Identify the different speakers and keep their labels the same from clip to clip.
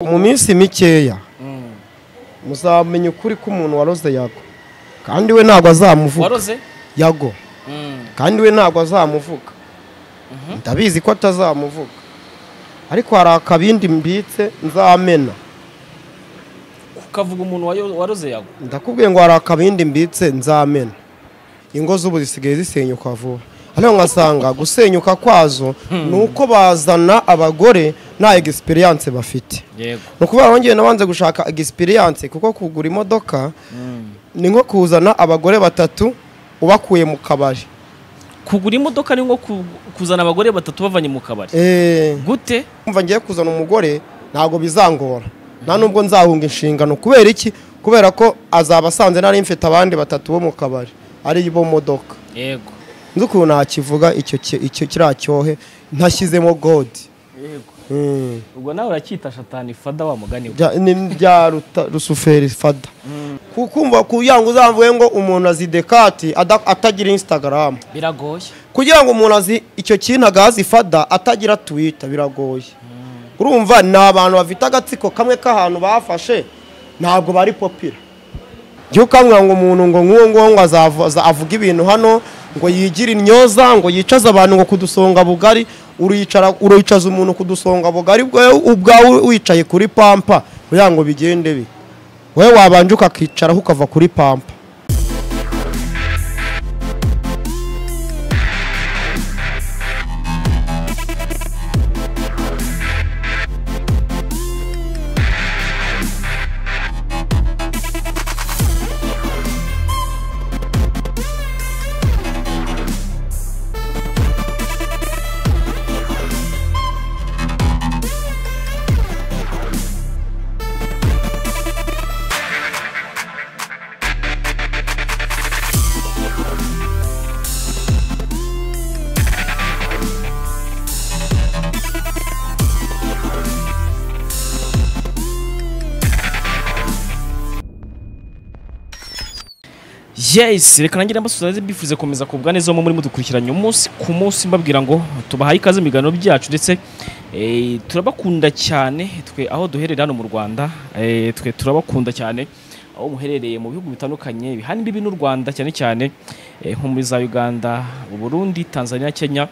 Speaker 1: mu minsi mikeya muzamenya ukuri ko umuntu waroze yago kandi we ntabwo azamuvuga
Speaker 2: waroze
Speaker 1: yago kandi we ntabwo azamuvuga ndabizi ko atazamuvuga ariko hari akabindi mbitse nzamena
Speaker 2: ukavuga umuntu wayo- waroze yago
Speaker 1: ndakubwiye ngo hari akabindi mbitse nzamena ingo z'ubu zisigaye zisenyuka vuba hano nkasanga gusenyuka kwazo ni uko bazana abagore nta egisipiriyanse bafite
Speaker 2: yego
Speaker 1: ni ukuvuga ngo njyewe nabanze gushaka egisipiriyanse kuko kugura imodoka ni nko kuzana abagore batatu ubakuye mu kabari
Speaker 2: kugura imodoka ni nko ku- kuzana abagore batatu bavanye mu kabari
Speaker 1: Eh,
Speaker 2: gute
Speaker 1: kumva ngiye kuzana umugore ntabwo bizangora nta nubwo nzahunga inshingano kubera iki kubera ko azaba asanze nari mfite abandi batatu bo mu kabari ari bo mu modoka
Speaker 2: yego
Speaker 1: nzi ukuntu nakivuga icyo ki- icyo kiriya cyohe ntashyizemo godi
Speaker 2: yego
Speaker 1: Mm.
Speaker 2: ubwo nawe uracyita shatani fada wa mugani we
Speaker 1: Bya- ni bya ruta- rusuferi fada kukumva kugira ngo uzamvuge ngo umuntu azi dekati ada- atagira insitagaramu
Speaker 2: biragoye
Speaker 1: kugira ngo umuntu azi icyo kintu agahazi fada atagira twita biragoye urumva ni abantu bafite agatsiko kamwe k'ahantu bafashe ntabwo bari popira jya ukambwira ngo umuntu ngo nk'uwo nguwo ngo azavu- aza- avuge ibintu hano ngo yigire intyoza ngo yicaze abantu ngo kudusonga bugari uriyicara uriyicaza umuntu kudusonga bugari bwe ubwawe wicaye kuri pampa kugira ngo bigende bi wowe wabanje ukakicaraho ukava kuri pampa
Speaker 2: yes reka nange nabasuhuza bifuze gukomeza kubwa neza mu muri mudukurikiranye umunsi ku munsi mbabwira ngo tubahaye ikaze mu biganiro byacu ndetse eh, turabakunda cyane twe aho duherera hano mu rwanda eh, twe turabakunda cyane aho muherereye mu bihugu bitandukanye bihana imbibi n'u rwanda cyane cyane eh, nko muri za uganda uburundi tanzania kenya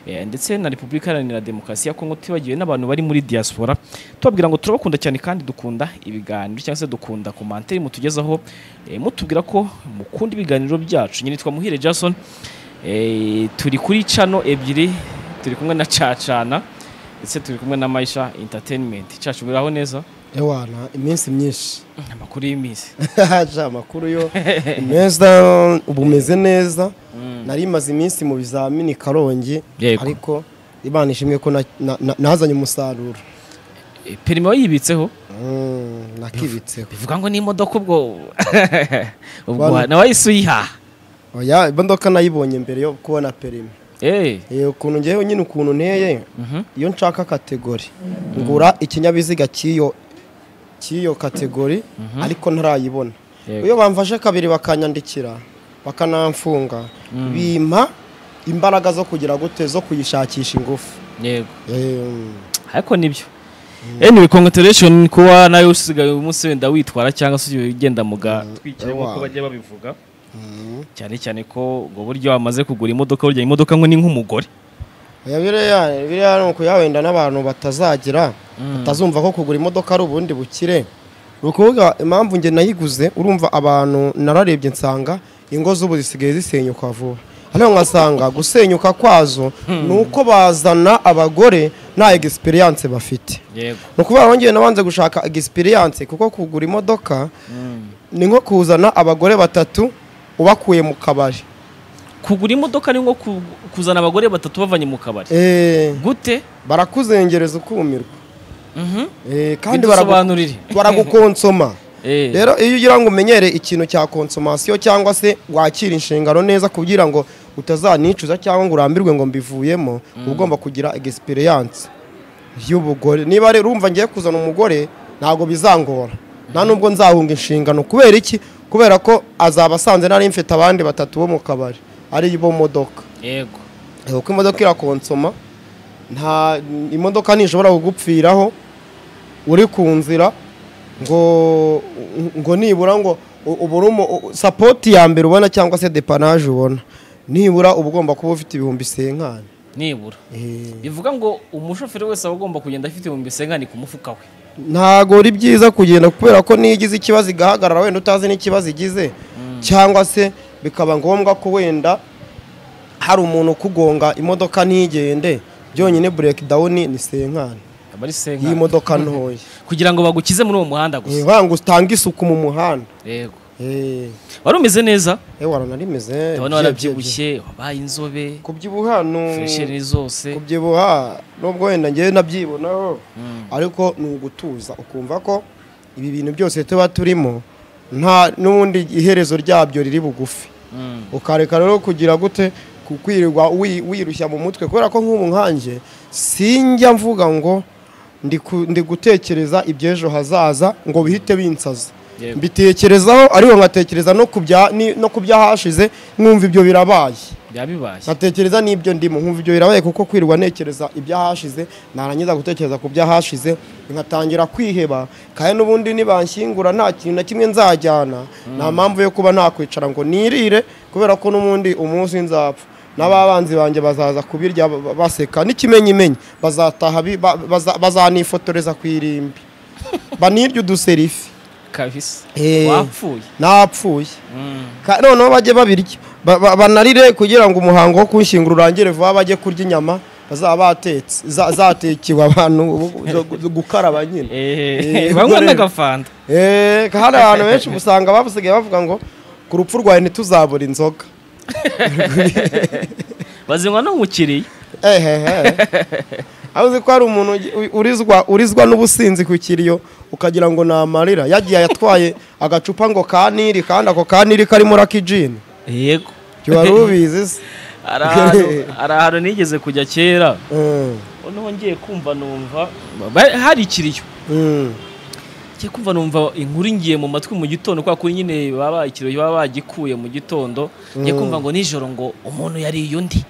Speaker 2: Eh, ndetse na repubulika iharanira demokarasi ya kongo tutibagiwe n'abantu bari muri diaspora tubabwira ngo turabakunda cyane kandi dukunda ibiganiro cyangwa se dukunda komanteri mutugezaho eh, mutubwira ko mukunda ibiganiro byacu nyine nitwa muhire jason eh, turi kuri cano ebyiri turi kumwe na cacana ndetse turi kumwe na maisha entertainment cacu biraho neza
Speaker 1: ewana iminsi myinshi
Speaker 2: amakuru y'iminsi
Speaker 1: haje amakuru yo meza ubu meze neza nari maze iminsi mu bizamini karongi
Speaker 2: Yego.
Speaker 1: ariko imana ishimwe ko na- na- na- nazanye umusaruro
Speaker 2: Eh, perime wayibitseho
Speaker 1: Mm, nakibitseho
Speaker 2: bivuga ngo n'imodoka ubwo ubwo
Speaker 1: Bana-
Speaker 2: nawe wahise uyihaha
Speaker 1: oya imodoka nayibonye mbere yo kubona perimi
Speaker 2: Eh,
Speaker 1: Eh, ukuntu ngewe nyine ukuntu nteye
Speaker 2: mhm.
Speaker 1: iyo nshaka kategori ngura ikinyabiziga cy'iyo cy'iyo kategori ariko ntarayibona
Speaker 2: Yego.
Speaker 1: iyo bamfashe kabiri bakanyandikira bakanamfunga bimpa imbaraga zo kugira gute zo kuyishakisha ingufu
Speaker 2: yego
Speaker 1: Em,
Speaker 2: ariko nibyo anyway congratulation kuba nawe usigaye uyu munsi wenda witwara cyangwa se ugenda mu gatwikira nk'uko
Speaker 1: ewa.
Speaker 2: bajya babivuga cyane cyane ko ubwo buryo wamaze kugura imodoka burya imodoka ngo ni nk'umugore
Speaker 1: oya biriya biriya ni ukuyawenda n'abantu batazagira batazumva ko kugura imodoka ari ubundi bukire ni ukuvuga impamvu njye nayiguze urumva abantu nararebye nsanga ingo z'ubu zisigaye zisenyuka vuba hano nkasanga gusenyuka kwazo ni uko bazana abagore nta egisipiriyanse bafite
Speaker 2: yego
Speaker 1: ni ukuvuga ngo njyewe nabanze gushaka egisipiriyanse kuko kugura imodoka ni nko kuzana abagore batatu ubakuye mu kabari
Speaker 2: kugura imodoka ni nko ku- kuzana abagore batatu bavanye mu kabari
Speaker 1: Eh,
Speaker 2: gute
Speaker 1: barakuzengereza ukumirwa
Speaker 2: Mhm.
Speaker 1: Eh, kandi baragu-
Speaker 2: bidusobanurire
Speaker 1: baragukonsoma
Speaker 2: Eh,
Speaker 1: rero iyo ugira ngo umenyere ikintu cya konsomasiyo cyangwa se wakire inshingano neza kugira ngo utazanicuza cyangwa ngo urambirwe ngo mbivuyemo uba ugomba kugira egisipiriyanse y'ubugore niba rero urumva ngiye kuzana umugore ntabwo bizangora nta nubwo nzahunga inshingano kubera iki kubera ko azaba asanze nari mfite abandi batatu bo mu kabari ari bo modoka
Speaker 2: yego
Speaker 1: Eh, uko imodoka irakonsoma nta imodoka ntishobora kugupfiraho uri ku nzira ngo ngo nibura ngo u- ubure umu- u- sapoti ya mbere ubona cyangwa se depanaje ubona nibura uba ugomba kuba ufite ibihumbi senkani
Speaker 2: nibura bivuga ngo umushoferi wese aba agomba kugenda afite ibihumbi bisengane ku mufuka we
Speaker 1: ntabwo ari byiza kugenda kubera ko niyo igize ikibazo igahagarara wenda utazi n'ikibazo igize cyangwa se bikaba ngombwa ko wenda hari umuntu ukugonga imodoka ntigende byonyine bureki dawuni ni senkani
Speaker 2: aba
Speaker 1: iyi
Speaker 2: ari senkani
Speaker 1: modoka ntoya
Speaker 2: kugira ngo bagukize muri uwo muhanda gusa
Speaker 1: wanga utange isuku mu muhanda
Speaker 2: yego
Speaker 1: Eh,
Speaker 2: wari umeze neza
Speaker 1: eh, wararimeze
Speaker 2: ndabona warabyibushye wabaye inzobe
Speaker 1: kubyibuha
Speaker 2: furesheri zose
Speaker 1: kubyibuha nubwo wenda ngewe nabyibonaho
Speaker 2: Mm.
Speaker 1: ariko ni ugutuza ukumva ko ibi bintu byose tuba turimo nta n'ubundi iherezo ryabyo riri bugufi
Speaker 2: Mm.
Speaker 1: ukareka rero kugira gute ku- kwirirwa wi- wirushya mu mutwe kubera ko nk'ubu nkanjye sinjya mvuga ngo ndi ku- ndi gutekereza iby'ejo hazaza ngo bihite binsaza
Speaker 2: Yego.
Speaker 1: mbitekerezaho ariko nkatekereza no ku bya- ni- no ku byahashize mwumva ibyo birabaye
Speaker 2: byabibashye
Speaker 1: nkatekereza n'ibyo ndimo nkumva ibyo birabaye kuko kwirirwa ntekereza ibyahashize narangiza gutekereza ku byahashize nkatangira kwiheba kandi n'ubundi nibanshyingura nta kintu na kimwe nzajyana nta mpamvu yo kuba nakwicara ngo nirire kubera ko n'ubundi umunsi nzapfa n'ababanzi banjye bazaza kubirya ba- ba- baseka n'ikimenyimenyi bazataha bi- ba- baza- bazanifotoreza ku irimbi banirye uduserifi
Speaker 2: kabisa
Speaker 1: Eh.
Speaker 2: wapfuye
Speaker 1: napfuye
Speaker 2: Mm.
Speaker 1: Ka- noneho bajye babirya Ba- ba- banarire kugira ngo umuhango wo kunshyingura urangire vuba bajye kurya inyama bazaba batetse za- zatekewe abantu bu- zo- zo gukaraba nyine
Speaker 2: Eh,
Speaker 1: Eh,
Speaker 2: banywa
Speaker 1: dore-
Speaker 2: n'agafanta
Speaker 1: Eh, hari abantu benshi usanga basigaye bavuga ngo ku rupfu rwawe ntituzabura inzoga
Speaker 2: bazinywa no mu kiriya
Speaker 1: ehehe aho uzi ko hari umuntu ugi- u- urizwa urizwa n'ubusinzi ku kiriyo ukagira ngo ni amarira yagiye yatwaye agacupa ngo ka niri kandi ako ka niri karimo rakijini
Speaker 2: yego
Speaker 1: wari ubizi se
Speaker 2: hari ahantu- hari ahantu nigeze kujya kera
Speaker 1: Mm,
Speaker 2: noneho ngiye kumva numva ba- hari ikiriyo
Speaker 1: mm.
Speaker 2: ngiye kumva numva inkuru ngiye mu matwi mu gitondo kubera ko nyine baba ikiriyo baba bagikuye mu gitondo ngiye kumva ngo nijoro ngo umuntu yariye undi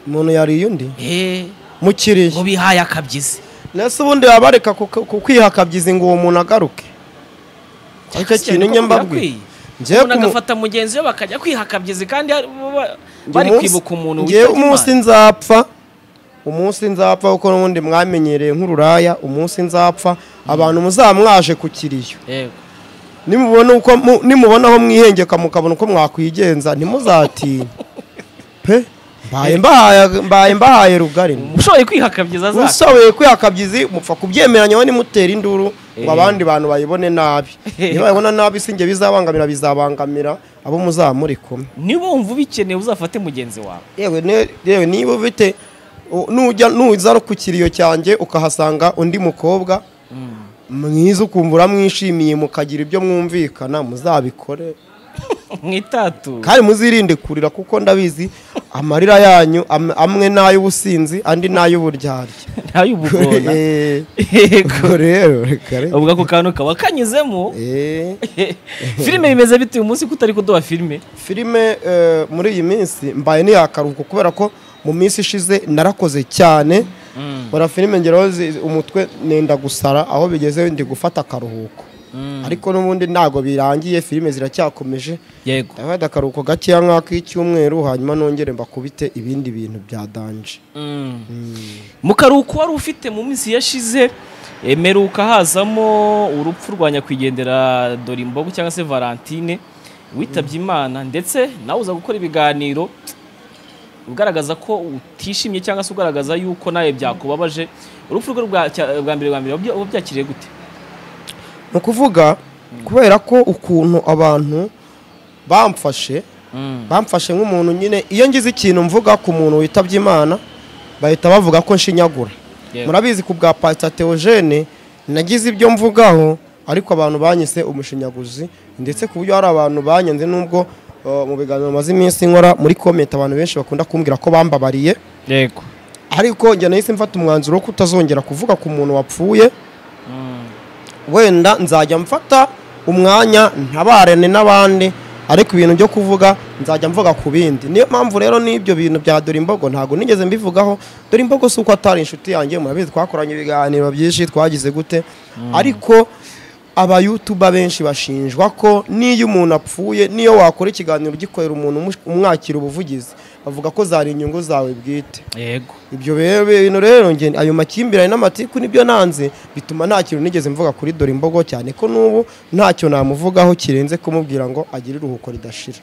Speaker 1: umuntu yariye undi
Speaker 2: Eh, ngo
Speaker 1: mukiriye
Speaker 2: bihaye akabyizi
Speaker 1: ndetse ubundi baba bareka ku- ku kwihakabyiza ngo uwo muntu agaruke icyo kintu
Speaker 2: Koko
Speaker 1: njye mbabwiye
Speaker 2: birakwiye.
Speaker 1: Njyewe
Speaker 2: umuntu
Speaker 1: ku mu-
Speaker 2: agafata mugenzi we bakajya kwihakabyizi kandi hari- ba-
Speaker 1: njye
Speaker 2: bari
Speaker 1: umunsi-
Speaker 2: kwibuka umuntu
Speaker 1: njyewe
Speaker 2: witabye
Speaker 1: umunsi
Speaker 2: Imana.
Speaker 1: nzapfa umunsi nzapfa kuko n'ubundi mwamenyereye nk'ururaya umunsi nzapfa abantu muzaba mwaje ku kiriyo
Speaker 2: Yego.
Speaker 1: nimubona uko mu- nimubona aho mwihengeka mukabona uko mwakwigenza ntimuzatinye pe mbaye mbahaye- mbaye mbahaye rugari
Speaker 2: ushoboye kwihakabyiza za
Speaker 1: ushoboye kwihakabyizi mupfa kubyemeranya we nimutera induru ngo abandi bantu bayibone nabi niba bayibona nabi sinjye bizabangamira bizabangamira abo muzaba muri kumwe
Speaker 2: niba wumva ubikeneye uzafate mugenzi wawe
Speaker 1: yewe ne- yewe niba ufite u- nujya nuza no ku kiriyo cyanjye ukahasanga undi mukobwa mwiza ukumva uramwishimiye mukagira ibyo mwumvikana muzabikore
Speaker 2: mwitatu
Speaker 1: kandi muzirinde kurira kuko ndabizi amarira yanyu am- amwe ni ay'ubusinzi andi ni ay'uburyarya
Speaker 2: ntayubugona
Speaker 1: Eh,
Speaker 2: yego
Speaker 1: ubwo rero reka reka.
Speaker 2: ubwo ako kantu kaba kanyuzemo
Speaker 1: Eh,
Speaker 2: filime bimeze bite uyu munsi ko utari kuduha filime
Speaker 1: filime eh, muri iyi minsi mbaye ntiyakaruhuko kubera ko mu minsi ishize narakoze cyane mbona filime ngeraho zi- umutwe nenda gusara aho bigeze ndi gufata akaruhuko ariko n'ubundi ntabwo birangiye filime ziracyakomeje
Speaker 2: yego
Speaker 1: ndafata akaruhuko gakeya nk'ak'icyumweru hanyuma nongere mbakubite ibindi bintu bya danje
Speaker 2: mu karuhuko wari ufite mu minsi yashize emeruka hazamo urupfu rwa nyakwigendera dorimbogo cyangwa se valentine witabye imana ndetse nawe uza gukora ibiganiro ugaragaza ko utishimye cyangwa se ugaragaza yuko nawe byakubabaje urupfu rwe rwa cya- bwa mbere bwa mbere wabya- wabyakiriye gute
Speaker 1: ni ukuvuga kubera ko ukuntu abantu bamfashe bamfashe nk'umuntu nyine iyo ngize ikintu mvuga ku muntu witabye imana bahita bavuga ko nshinyagura
Speaker 2: Yego.
Speaker 1: murabizi ku bwa pasita teogene nagize ibyo mvugaho ariko abantu banyise umushinyaguzi ndetse ku buryo hari abantu banyanze nubwo uh, mu biganiro maze iminsi nkora muri komenti abantu benshi bakunda kumbwira ko bambabariye
Speaker 2: yego
Speaker 1: ariko njye nahise mfata umwanzuro wo kutazongera kuvuga ku muntu wapfuye wenda nzajya mfata umwanya ntabarane n'abandi ariko ibintu byo kuvuga nzajya mvuga ku bindi niyo mpamvu rero n'ibyo bintu bya dore imbogo ntabwo nigeze mbivugaho dore imbogo si uko atari inshuti yanjye murabizi twakoranye ibiganiro byinshi twagize gute ariko abayutuba benshi bashinjwa ko n'iyo umuntu apfuye n'iyo wakora ikiganiro ugikorera umuntu umush- umwakira ubuvugizi bavuga ko zari inyungu zawe bwite
Speaker 2: yego
Speaker 1: ibyo rero bintu rero nge ayo makimbirane n'amatiku nibyo nanze bituma nta kintu nigeze mvuga kuri dore imbogo cyane ko n'ubu ntacyo namuvugaho kirenze kumubwira ngo agire iruhuko ridashira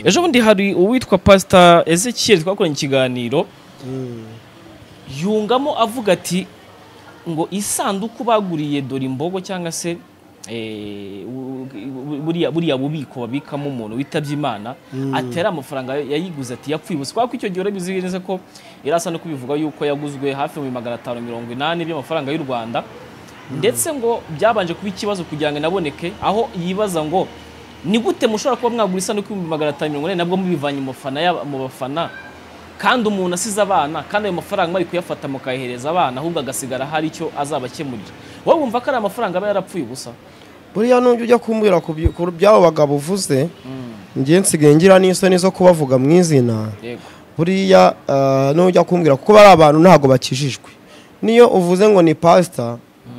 Speaker 2: ejo bundi hari uwitwa pasita ezekiel twakoranye ikiganiro yungamo avuga ati ngo isanduku baguriye dore imbogo cyangwa se eh, bu- bu- buriya buriya bubiko babikamo umuntu witabye imana atari amafaranga yayiguze ati yapfuye ubusa kubera ko icyo gihe urabizi neza ko yari asa no kubivuga yuko yaguzwe hafi mu magana atanu mirongo inani by'amafaranga y'u rwanda ndetse ngo byabanje kuba ikibazo kugira ngo inaboneke aho yibaza ngo ni gute mushobora kuba mwagura isanduku y'ibihumbi magana atanu mirongo inani nabwo mubivanye mu bafana y'aba- mu bafana kandi umuntu asize abana kandi ayo mafaranga bari kuyafata mukayahereza abana ahubwo agasigara hari icyo azabakemurira wowe wumva ko ari amafaranga aba yarapfuye ubusa
Speaker 1: buriya nujya ujya kumbwira ku byu- ku by'abo bagabo uvuze nge nsigaye ngira n'isoni zo kubavuga mu izina
Speaker 2: yego
Speaker 1: buriya ah, nujya kumbwira kuko bari abantu ntabwo bakijijwe niyo uvuze ngo ni pasita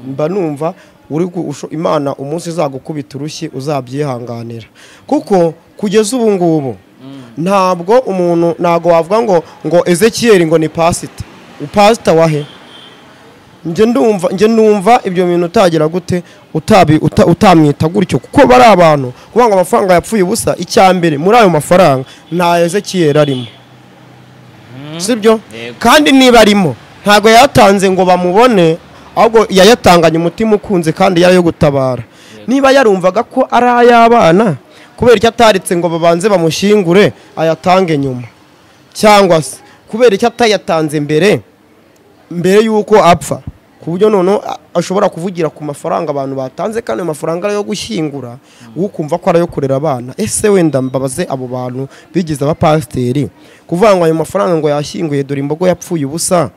Speaker 1: mba numva uri gu- usho- imana umunsi izagukubita urushyi uzabyihanganira kuko kugeza ubu ngubu ntabwo umuntu ntabwo wavuga ngo ngo ezekiyeri ngo ni pasita upasita wahe njye ndumva njye numva ibyo bintu utagira gute utabi uta- utamwita gutyo kuko bari abantu kuvuga ngo amafaranga yapfuye ubusa icya mbere muri ayo mafaranga nta ezekiyeri arimo sibyo
Speaker 2: Yego.
Speaker 1: kandi niba arimo ntabwo yayatanze ngo bamubone ahubwo yayatanganye umutima ukunze kandi yari ayo gutabara niba yarumvaga ko ari ay'abana kubera icyo ataritse ngo babanze bamushyingure ayatange nyuma cyangwa se kubera icyo atayatanze mbere mbere y'uko apfa ku buryo noneho a- ashobora kuvugira ku mafaranga abantu batanze kandi ayo mafaranga ari ayo gushyingura wowe ukumva ko ari ayo kurera abana ese wenda mbabaze abo bantu bigize abapasiteri kuvuga ngo ayo mafaranga ngo yashyinguye dore imbogo yapfuye ubusa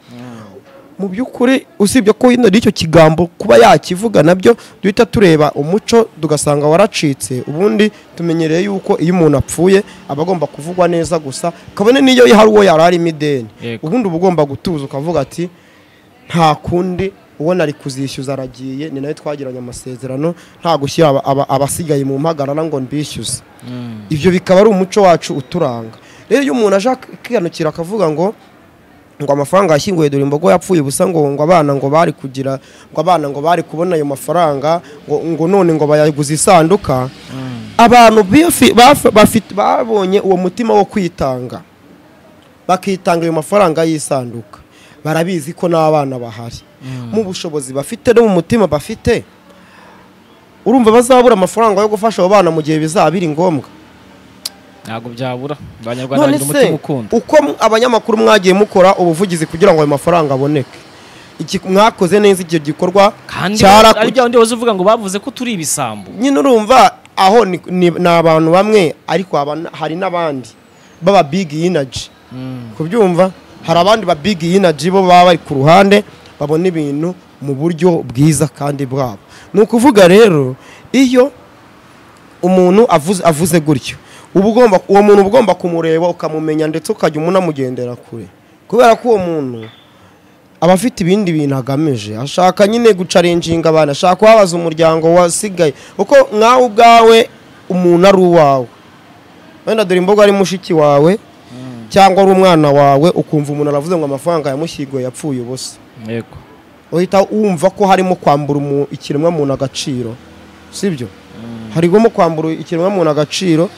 Speaker 1: mu by'ukuri usibye ko hino y'icyo kigambo kuba yakivuga nabyo duhita tureba umuco tugasanga waracitse ubundi tumenyereye yuko iyo umuntu apfuye aba agomba kuvugwa neza gusa kabone n'iyo hari uwo yari arimo ideni
Speaker 2: Yego.
Speaker 1: ubundi uba ugomba gutuza ukavuga ati nta kundi ubona ari kuzishyuza aragiye ni nayo twagiranye amasezerano nta gushyira aba- aba- abasigaye mu mpagarara ngo mbishyuze ibyo bikaba ari umuco wacu uturanga rero iyo umuntu aje akihanukira akavuga ngo ngo amafaranga yashyinguye dore imbogo yapfuye ubusa ngo ngo abana ngo bari kugira ngo abana ngo bari kubona ayo mafaranga ngo ngo none ngo bayaguze isanduka abantu bifi- bafi- bafite- babonye uwo mutima wo kwitanga bakitanga ayo mafaranga y'isanduka barabizi ko n'abana bahari mu bushobozi bafite no mu mutima bafite urumva bazabura amafaranga yo gufasha abo bana mu gihe bizaba biri ngombwa
Speaker 2: ntabwo byabura abanyarwanda
Speaker 1: none
Speaker 2: bagira
Speaker 1: se
Speaker 2: umutima ukunda
Speaker 1: uko m- abanyamakuru mwagiye mukora ubuvugizi kugira ngo ayo mafaranga aboneke Iki- mwakoze neza icyo gikorwa
Speaker 2: kandi
Speaker 1: cyaraku-
Speaker 2: ari bya wundi waza uvuga ngo bavuze ko turi ibisambo
Speaker 1: nyine urumva aho ni, ni, ni abantu bamwe ariko haba- hari n'abandi baba big energy kubyumva hari abandi ba big energy bo baba bari ku ruhande babona ibintu mu buryo bwiza kandi bwabo ni ukuvuga rero iyo umuntu avuze, avuze gutyo uba ugomba uwo muntu uba ugomba kumureba ukamumenya ndetse ukajya umunamugendera kure kubera ko uwo muntu aba afite ibindi bintu agamije ashaka nyine gucarenjinga abantu ashaka kubabaza umuryango wasigaye kuko nkawe ubwawe umuntu ari uwawe wenda dore imboga ari mushiki wawe cyangwa ari umwana wawe ukumva umuntu aravuze ngo amafaranga yamushyiguye yapfuye ubusa
Speaker 2: yego
Speaker 1: uhita wumva ko harimo kwambura umu- ikiremwamuntu agaciro sibyo harimo kwambura ikiremwamuntu agaciro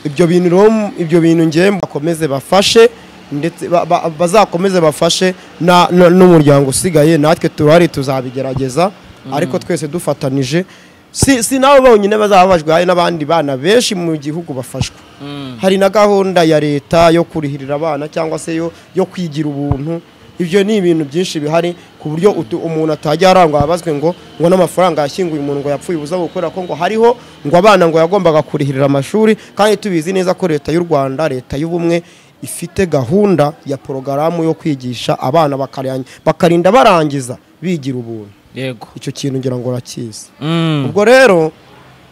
Speaker 1: ibyo bintu rero m- ibyo bintu ngewe bakomeze bafashe ndetse ba- ba- bazakomeze bafashe na- na- n'umuryango usigaye natwe turahari tuzabigerageza ariko twese dufatanije si si nabo bonyine bazaba babajwe hari n'abandi bana benshi mu gihugu bafashwa hari na gahunda ya leta yo kurihirira abana cyangwa se yo, yo kwigira ubuntu ibyo ni ibintu byinshi bihari ku buryo utu- umuntu atajya arangwa abazwe ngo ngo n'amafaranga yashyinguye umuntu ngo yapfuye ubuza gukorera ko ngo hariho ngo abana ngo yagombaga kurihirira amashuri kandi tubizi neza ko leta y'u Rwanda leta y'ubumwe ifite gahunda ya porogaramu yo kwigisha abana bakarang- bakarinda barangiza bigira ubuntu
Speaker 2: yego
Speaker 1: icyo kintu ngira ngo urakizi
Speaker 2: Mm.
Speaker 1: ubwo rero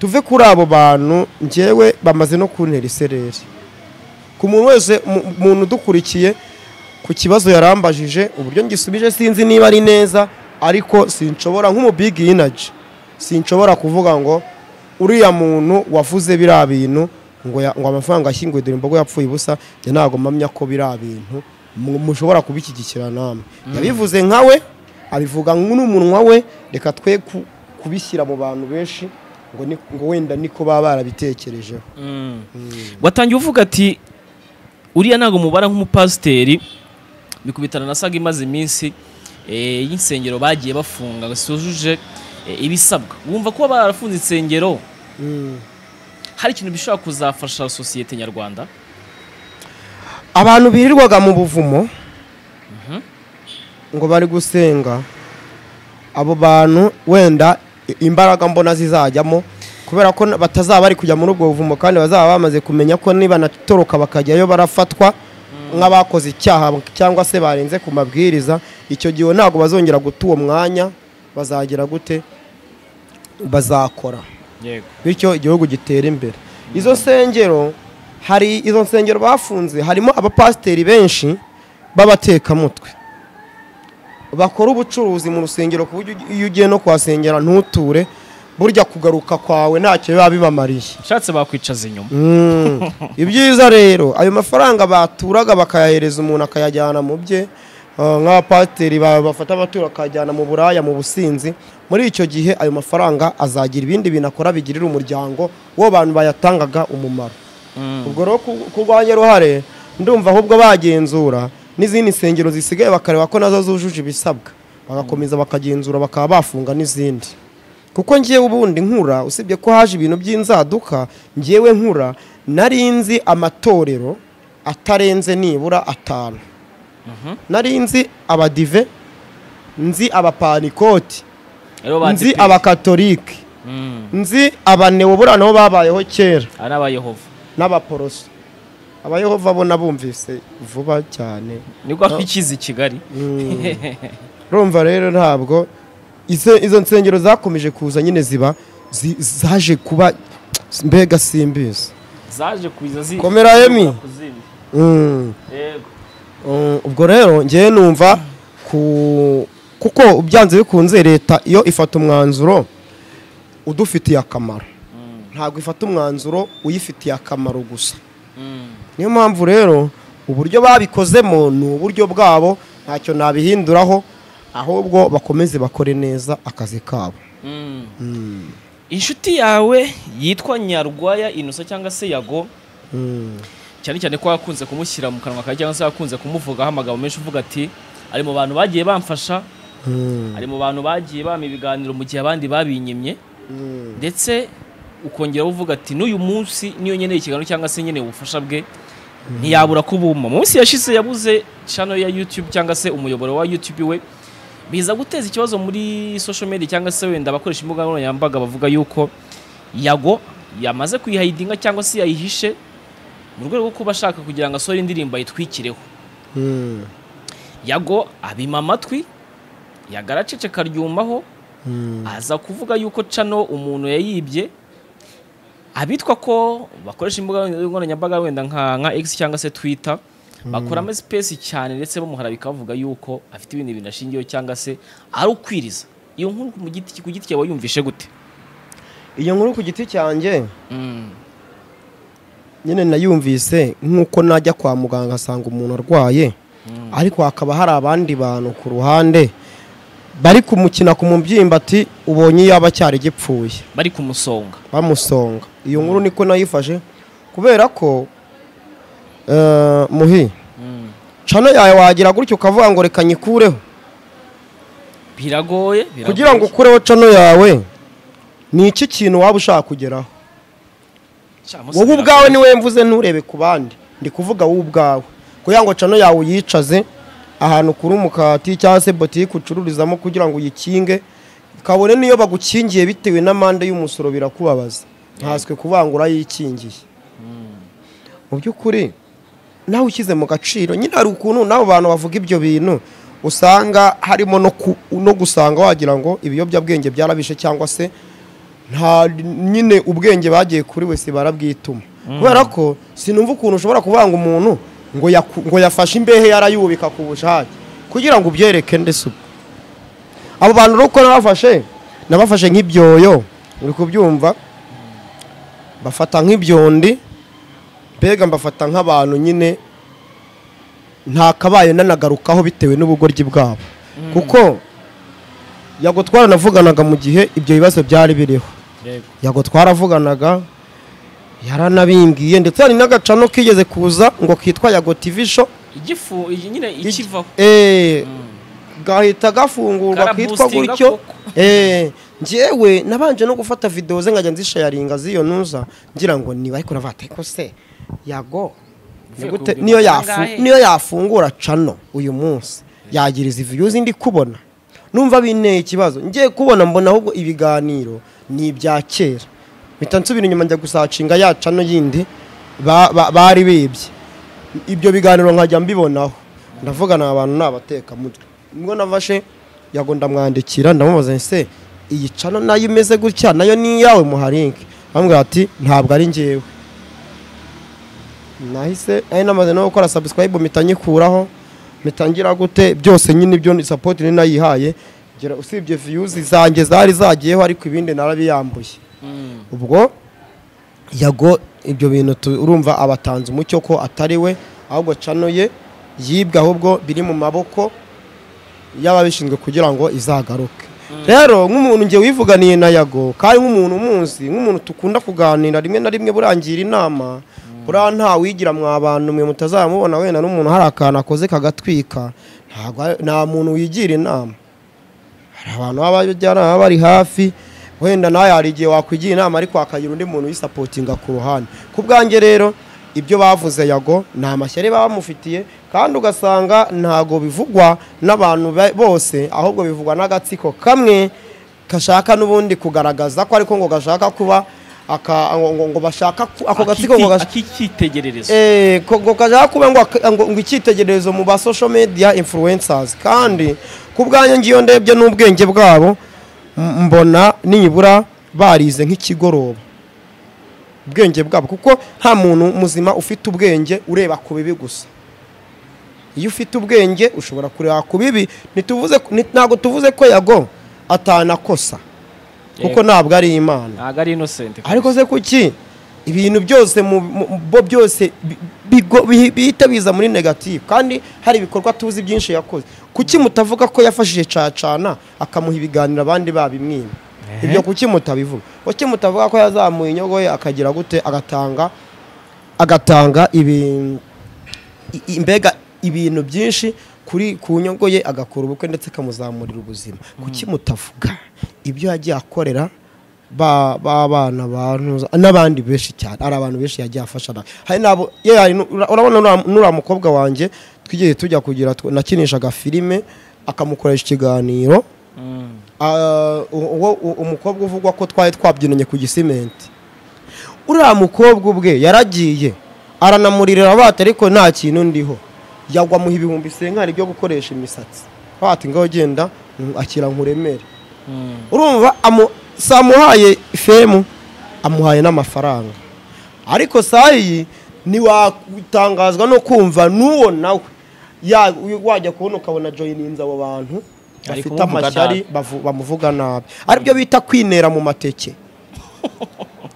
Speaker 1: tuve kuri abo bantu njyewe bamaze no kuntera isereri ku muntu wese mu- umuntu udukurikiye ku kibazo yarambajije uburyo ngisubije sinzi niba ari neza ariko sinshobora nk'umubigi inaji sinshobora kuvuga ngo uriya muntu wavuze biriya bintu ngo ya- ngo amafaranga ashyinguye dore imbogo yapfuye ubusa njye ntabwo mpamya ko biriya bintu mu- mushobora kubishyigikira namwe yabivuze nka we abivuga n'umunwa we reka twe ku- kubishyira mu bantu benshi ngo ni- ngo wenda niko baba barabitekerejeho
Speaker 2: watangiye uvuga ati uriya ntabwo mubara nk'umupasiteri bikubitana na saga imaze iminsi eh, y'insengero bagiye bafunga ngo zitujuje eh, ibisabwa wumva kuba barafunze insengero
Speaker 1: Mm.
Speaker 2: hari ikintu bishobora kuzafasha sosiyete nyarwanda
Speaker 1: abantu birirwaga mu buvumo ngo bari gusenga abo bantu wenda i- imbaraga mbona zizajyamo kubera ko na- batazaba bari kujya muri ubwo buvumo kandi bazaba bamaze kumenya ko nibanatoroka bakajyayo barafatwa nk'abakoze icyaha cyangwa se barenze ku mabwiriza icyo gihe ntabwo bazongera guta uwo mwanya bazagira gute bazakora
Speaker 2: yego
Speaker 1: bityo igihugu gitera imbere izo nsengero hari izo nsengero bafunze harimo abapasiteri benshi b'abatekamutwe bakora ubucuruzi mu rusengero ku buryo iyo ugiye no kuhasengera ntuture burya kugaruka kwawe ntacyo biba bibamariye
Speaker 2: nshatse bakwicaza inyuma
Speaker 1: Mm. ibyiza rero ayo mafaranga baturaga bakayahereza umuntu akayajyana mu bye ah, nk'abapasiteri ba- bafata abatura bakajyana mu buraya mu businzi muri icyo gihe ayo mafaranga azagira ibindi bintu akora bigirira umuryango wo bantu bayatangaga umumaro ubwo rero ku- kurwanya uruhare ndumva ahubwo bagenzura n'izindi nsengero zisigaye bakareba ko nazo zujuje ibisabwa bagakomeza bakagenzura bakaba bafunga n'izindi kuko ngewe ubundi nkura usibye ko haje ibintu by'inzaduka ngewe nkura nari nzi amatorero atarenze nibura atanu nari nzi abadive nzi abapanikoti
Speaker 2: aribo ba
Speaker 1: nzi
Speaker 2: DP.
Speaker 1: abakatolike
Speaker 2: Mm.
Speaker 1: nzi abaneobura nabo babayeho kera
Speaker 2: ari abayehova
Speaker 1: n'abaporoso abayehova bo nabumvise vuba cyane
Speaker 2: nibwo twikiza i kigali
Speaker 1: urumva rero ntabwo izo izo nsengero zakomeje kuza nyine ziba zi- zaje kuba mbega simbizi
Speaker 2: zaje kuza zi
Speaker 1: Komera, Emi.
Speaker 2: kuzimya.
Speaker 1: Mm.
Speaker 2: yego
Speaker 1: Mm, ubwo rero ngewe numva ku kuko byanze bikunze leta iyo ifata umwanzuro udufitiye akamaro ntabwo ifata umwanzuro uyifitiye akamaro gusa
Speaker 2: Mm.
Speaker 1: niyo mpamvu rero uburyo babikozemo ni uburyo bwabo ntacyo nabihinduraho ahubwo bakomeze bakore neza akazi kabo
Speaker 2: Mm. inshuti yawe yitwa nyarwaya inusa cyangwa se yago
Speaker 1: Mm.
Speaker 2: cyane cyane ko yakunze kumushyira mu kanwa kawe cyangwa se yakunze kumuvugaho amagambo menshi uvuga ati ari mu bantu bagiye bamfasha
Speaker 1: Mm.
Speaker 2: ari mu bantu bagiye bampa ibiganiro mu gihe abandi babinyimye
Speaker 1: Mm.
Speaker 2: ndetse ukongeraho uvuga ati n'uyu munsi niyo nkeneye ikiganiro cyangwa se nkeneye ubufasha bwe ntiyabura kubuma mu minsi yashize yabuze channel ya YouTube cyangwa se umuyoboro wa YouTube we biza guteza ikibazo muri social media cyangwa se wenda abakoresha imbuga nkoranyambaga bavuga yuko yago yamaze kuyihayidinga cyangwa se yayihishe mu rwego rwo kuba ashaka kugira ngo asore indirimbo ayitwikireho
Speaker 1: Mm.
Speaker 2: yago abima amatwi yagaracece karyumaho
Speaker 1: Mm.
Speaker 2: aza kuvuga yuko cano umuntu yayibye abitwa ko bakoresha imbuga nkoranyambaga wenda nka nka X cyangwa se Twitter bakoramo space cyane ndetse bamuhara bikavuga yuko afite ibintu bintu ashingiyeho cyangwa se ari ukwiriza iyo nkuru ku giti ku giti cyawe yumvishe gute
Speaker 1: iyo nkuru ku giti cyanjye nyine nayumvise nk'uko najya kwa muganga asanga umuntu arwaye ariko hakaba hari abandi bantu ku ruhande bari kumukina ku mubyimba ati ubonye yaba cyari gipfuye
Speaker 2: bari kumusonga
Speaker 1: bamusonga iyo nkuru niko nayifashe kubera ko eh, muhi cano yawe wagira gutyo ukavuga ngo reka nyikureho
Speaker 2: biragoye biragoye.
Speaker 1: kugira ngo ukureho cano yawe ni iki kintu waba ushaka kugeraho
Speaker 2: Cya, Mose
Speaker 1: wowe ubwawe
Speaker 2: biragoye.
Speaker 1: niwe mvuze nturebe ku bandi ndi kuvuga wowe ubwawe kugira ngo cano yawe uyicaze ahantu kuri umukati cyangwa se botike ucururizamo kugira ngo uyikinge kabone niyo bagukingiye bitewe n'amande y'umusoro birakubabaza ntaswe kuvuga ngo urayikingiye mu by'ukuri nawe ushyize mu gaciro nyine hari ukuntu n'abo bantu bavuga ibyo bintu usanga harimo no ku- no gusanga wagira ngo ibiyobyabwenge byarabishe cyangwa se nta nyine ubwenge bagiye kuri wese barabwituma kubera ko sinumva ukuntu ushobora kuvanga umuntu ngo yaku- ngo yafashe imbehe yarayubika ku bushake kugira ngo ubyereke ndetse ubwo abo bantu rero uko nabafashe nabafashe nk'ibyoyo uri kubyumva bafata nk'ibyondi mbega mbafata nk'abantu nyine ntakabaye nanagarukaho bitewe n'ubugoryi bwabo kuko yagutwara navuganaga mu gihe ibyo bibazo byari biriho
Speaker 2: yego
Speaker 1: yego twaravuganaga yaranabimbwiye ndetse hari n'agacano kigeze kuza ngo kitwa yago TV show
Speaker 2: igifu iyi nyine ikivaho
Speaker 1: Eh, gahita gafungurwa kitwa
Speaker 2: Karaboostinga
Speaker 1: gutyo
Speaker 2: koko.
Speaker 1: Eh, njyewe nabanje no gufata video ze nkajya nzishayaringa z'iyo ntuza ngira ngo niba ariko ravate ko se yago
Speaker 2: Uvuye
Speaker 1: nigute-
Speaker 2: ku
Speaker 1: niyo
Speaker 2: bihumbi
Speaker 1: yafu-
Speaker 2: angahe?
Speaker 1: niyo yafungura cano uyu munsi yagira izi views ndi kubona numva binteye ikibazo ngiye kubona mbona ahubwo ibiganiro ni ibya kera mpita nsubira inyuma njya gusacinga ya cano yindi ba- ba- bari bibye ibyo biganiro nkajya mbibonaho ndavugana abantu n'abatekamutwe nibwo nafashe yago ndamwandikira ndamubaza nti se iyi cano nayo imeze gutya nayo ni iyawe muharinke bambwira ati ntabwo ari njyewe nahise ari namaze no gukora subscribe mpita nyikuraho mpita ngira gute byose nyine ibyo ni support ni nayihaye ngera usibye views zanjye zari zagiyeho ariko ibindi narabiyambuye ubwo yago ibyo bintu tu- urumva abatanze umucyo ko atari we ahubwo cano ye yibwe ahubwo biri mu maboko y'ababishinzwe kugira ngo izagaruke rero nk'umuntu ngiye wivuganiye na yago kandi nk'umuntu umunsi nk'umuntu tukunda kuganira rimwe na rimwe burangira inama buriya nta wigira mwa bantu mwe mutazamubona wenda n'umuntu hari akantu akoze kagatwika ntabwo ari- nta muntu wigira inama hari abantu baba bajyana baba bari hafi wenda nawe hari igihe wakwigira inama ariko hakagira undi muntu uyisapotinga ku ruhande ku bwanjye rero ibyo bavuze yago ni amashyari baba bamufitiye kandi ugasanga ntago bivugwa n'abantu ba- bose ahubwo bivugwa n'agatsiko kamwe gashaka n'ubundi kugaragaza ko ariko ngo gashaka kuba aka- ngo- ngo- ngo bashaka ku- ako gatsiko ngo gash-
Speaker 2: akikitegererezo
Speaker 1: Eh, ko- ngo kajya kuba ngo ak- ngo- ngo icyitegererezo mu ba social media influencers kandi ku bwanjye ngiyo ndebye n'ubwenge bwabo m- mbona nibura barize nk'ikigoroba ubwenge bwabo kuko nta muntu muzima ufite ubwenge ureba ku bibi gusa iyo ufite ubwenge ushobora kureba ku bibi ntituvuze ko- nti- ntabwo tuvuze ko yago atanakosa kuko
Speaker 2: Yego.
Speaker 1: ntabwo ari imana
Speaker 2: ntabwo ari inosenti
Speaker 1: ariko se kuki ibintu byose mu mu- bo byose bi- bigo- bi- bihita biza muri negative kandi hari ibikorwa tuzi byinshi yakoze kuki mutavuga ko yafashije cacana akamuha ibiganiro abandi babimwima ibyo kuki mutabivuga kuki mutavuga ko yazamuye inyogo ye akagira gute agatanga agatanga ibi- i- i- mbega ibintu byinshi kuri ku nyungu ye agakora ubukwe ndetse akamuzamurira ubuzima kuki mutavuga ibyo yagiye akorera ba ba bana bantu n'abandi benshi cyane ari abantu benshi yagiye afasha nawe hari nabo ye hari nu- ura- urabona nura- nura mukobwa wanjye twigeze tujya kugira tw- nakinishaga filime akamukoresha ikiganiro Ah, u- uwo u- umukobwa uvugwa ko twari twabyinanye ku gisimenti uriya mukobwa ubwe yaragiye aranamurira bati ariko nta kintu ndiho yagwa muha ibihumbi senkari byo gukoresha imisatsi bati ngaho genda mm, akira nkuremere urumva amu- si amuhaye femu amuhaye n'amafaranga ariko saa iyi ntiwatangazwa no kumva n'uwo nawe ya- uyu wajya kubona ukabona joyininze abo bantu
Speaker 2: Ari
Speaker 1: bafite
Speaker 2: kumuvuga
Speaker 1: amashyari bavu- bamuvuga nabi aribyo bita kwinera mu mateke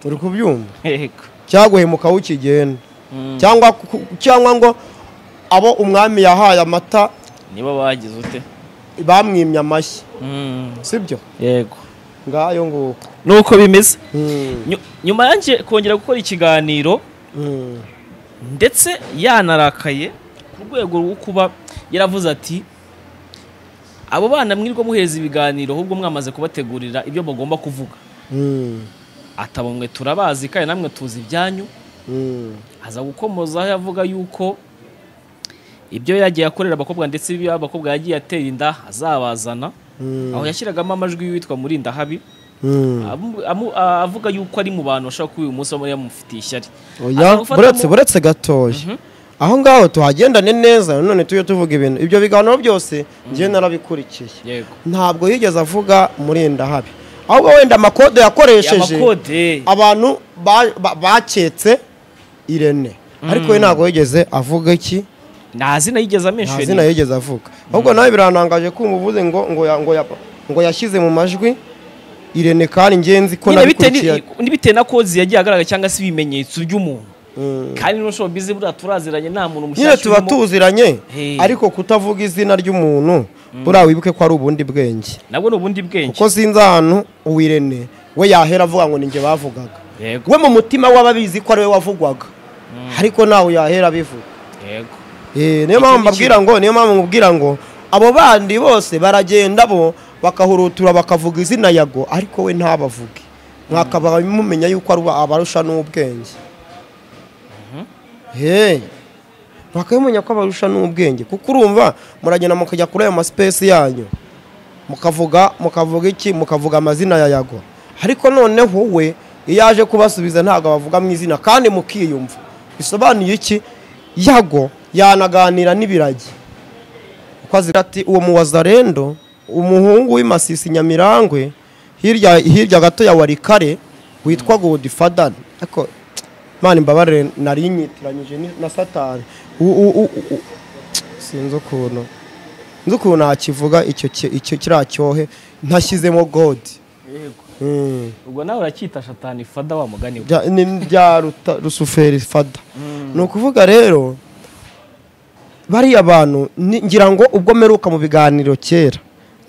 Speaker 1: uri kubyumva
Speaker 2: yego
Speaker 1: cyangwa uhemuka ukigenda cyangwa ku- cyangwa ngo abo umwami yahaye amata
Speaker 2: niba bagize ute
Speaker 1: bamwimye amashyi
Speaker 2: Mm,
Speaker 1: sibyo
Speaker 2: yego
Speaker 1: ngayo nguko
Speaker 2: nuko bimeze
Speaker 1: Mm,
Speaker 2: Nyu- nyuma yanjye kongera gukora ikiganiro
Speaker 1: mm.
Speaker 2: ndetse yanarakaye ku rwego rwo kuba yaravuze ati abo bana mwirirwa muhereza ibiganiro ahubwo mwamaze kubategurira ibyo bagomba kuvuga
Speaker 1: Mm,
Speaker 2: ataba mwe turabazi kandi namwe tuzi ibyanyu
Speaker 1: mm,
Speaker 2: aza gukomozaho avuga yuko ibyo yagiye akorera abakobwa ndetse ibyo abakobwa yagiye atera inda azabazana
Speaker 1: mm,
Speaker 2: aho yashyiragamo amajwi y'uwitwa Murindahabi
Speaker 1: mm.
Speaker 2: amu- amu- a- avuga yuko ari mu bantu bashobora kuba uyu munsi bamwe yamufitiye ishyari
Speaker 1: oya
Speaker 2: Akagufata
Speaker 1: buretse
Speaker 2: mu-
Speaker 1: buretse gatoya aho ngaho tuhagendane neza none tujye tuvuga ibintu ibyo biganiro byose njye narabikurikiye
Speaker 2: yego
Speaker 1: ntabwo yigeze avuga murinda habi ahubwo wenda amakode yakoresheje
Speaker 2: amakode
Speaker 1: abantu ba- ba- baketse irene ariko we ntabwo yigeze avuga iki
Speaker 2: nta zina yigeze
Speaker 1: nta zina
Speaker 2: amensheni
Speaker 1: yigeze avuga ahubwo nawe birantangaje kumva uvuze ngo ngo ya- ngo ya- ngo yashyize mu majwi irene kandi ngenzi ko
Speaker 2: nyine bitewe
Speaker 1: nabikurikiye
Speaker 2: ni- n'ibitewe na kozi yagiye agaragara cyangwa se ibimenyetso by'umuntu
Speaker 1: Mm.
Speaker 2: kandi n'usho bize buriya turaziranye nta muntu mushyashya
Speaker 1: nyine tuba
Speaker 2: urimo.
Speaker 1: tuziranye
Speaker 2: Hey.
Speaker 1: ariko kutavuga izina ry'umuntu buriya wibuke ko ari ubundi bwenge
Speaker 2: nabwo ni ubundi bwenge
Speaker 1: kuko sinzi ahantu uwirene we yahera avuga ngo ninjye bavugaga
Speaker 2: yego
Speaker 1: we mu mutima w'ababizi ko ari we wavugwaga ariko ntawe yahera abivuga
Speaker 2: yego
Speaker 1: Eh, niyo mpamvu
Speaker 2: ni ikintu.
Speaker 1: mbabwira ngo niyo mpamvu nkubwira ngo abo bandi bose baragenda bo bakahurutura bakavuga izina yago ariko we ntabavuge mwakaba mumenya yuko ari abarusha n'ubwenge Hey, bakamenya ko abarusha n'ubwenge kuko urumva muragenda mukajya kuri ayo masipesi yanyu mukavuga mukavuga iki mukavuga amazina ya yago ariko noneho we iyo aje kubasubiza ntabwo abavuga mu izina kandi mukiyumva bisobanuye iki yago yanaganira n'ibiragi kuko agira ati uwo muwazarendo umuhungu w'imasisi nyamirangwe hirya hirya gato ya warikare witwa godifadani ariko mani imbabarire nari nyitiranyije ni- na satani U- u- u- u- u- sinzi ukuntu nzi ukuntu nakivuga icyo ki- icyo kiriya cyohe ntashyizemo godi
Speaker 2: yego
Speaker 1: Mm.
Speaker 2: ubwo nawe uracyita shatani fada wa mugani we
Speaker 1: Bya- ni bya ruta- rusuferi fada ni ukuvuga rero bariya bantu ni- ngira ngo ubwo mperuka mu biganiro kera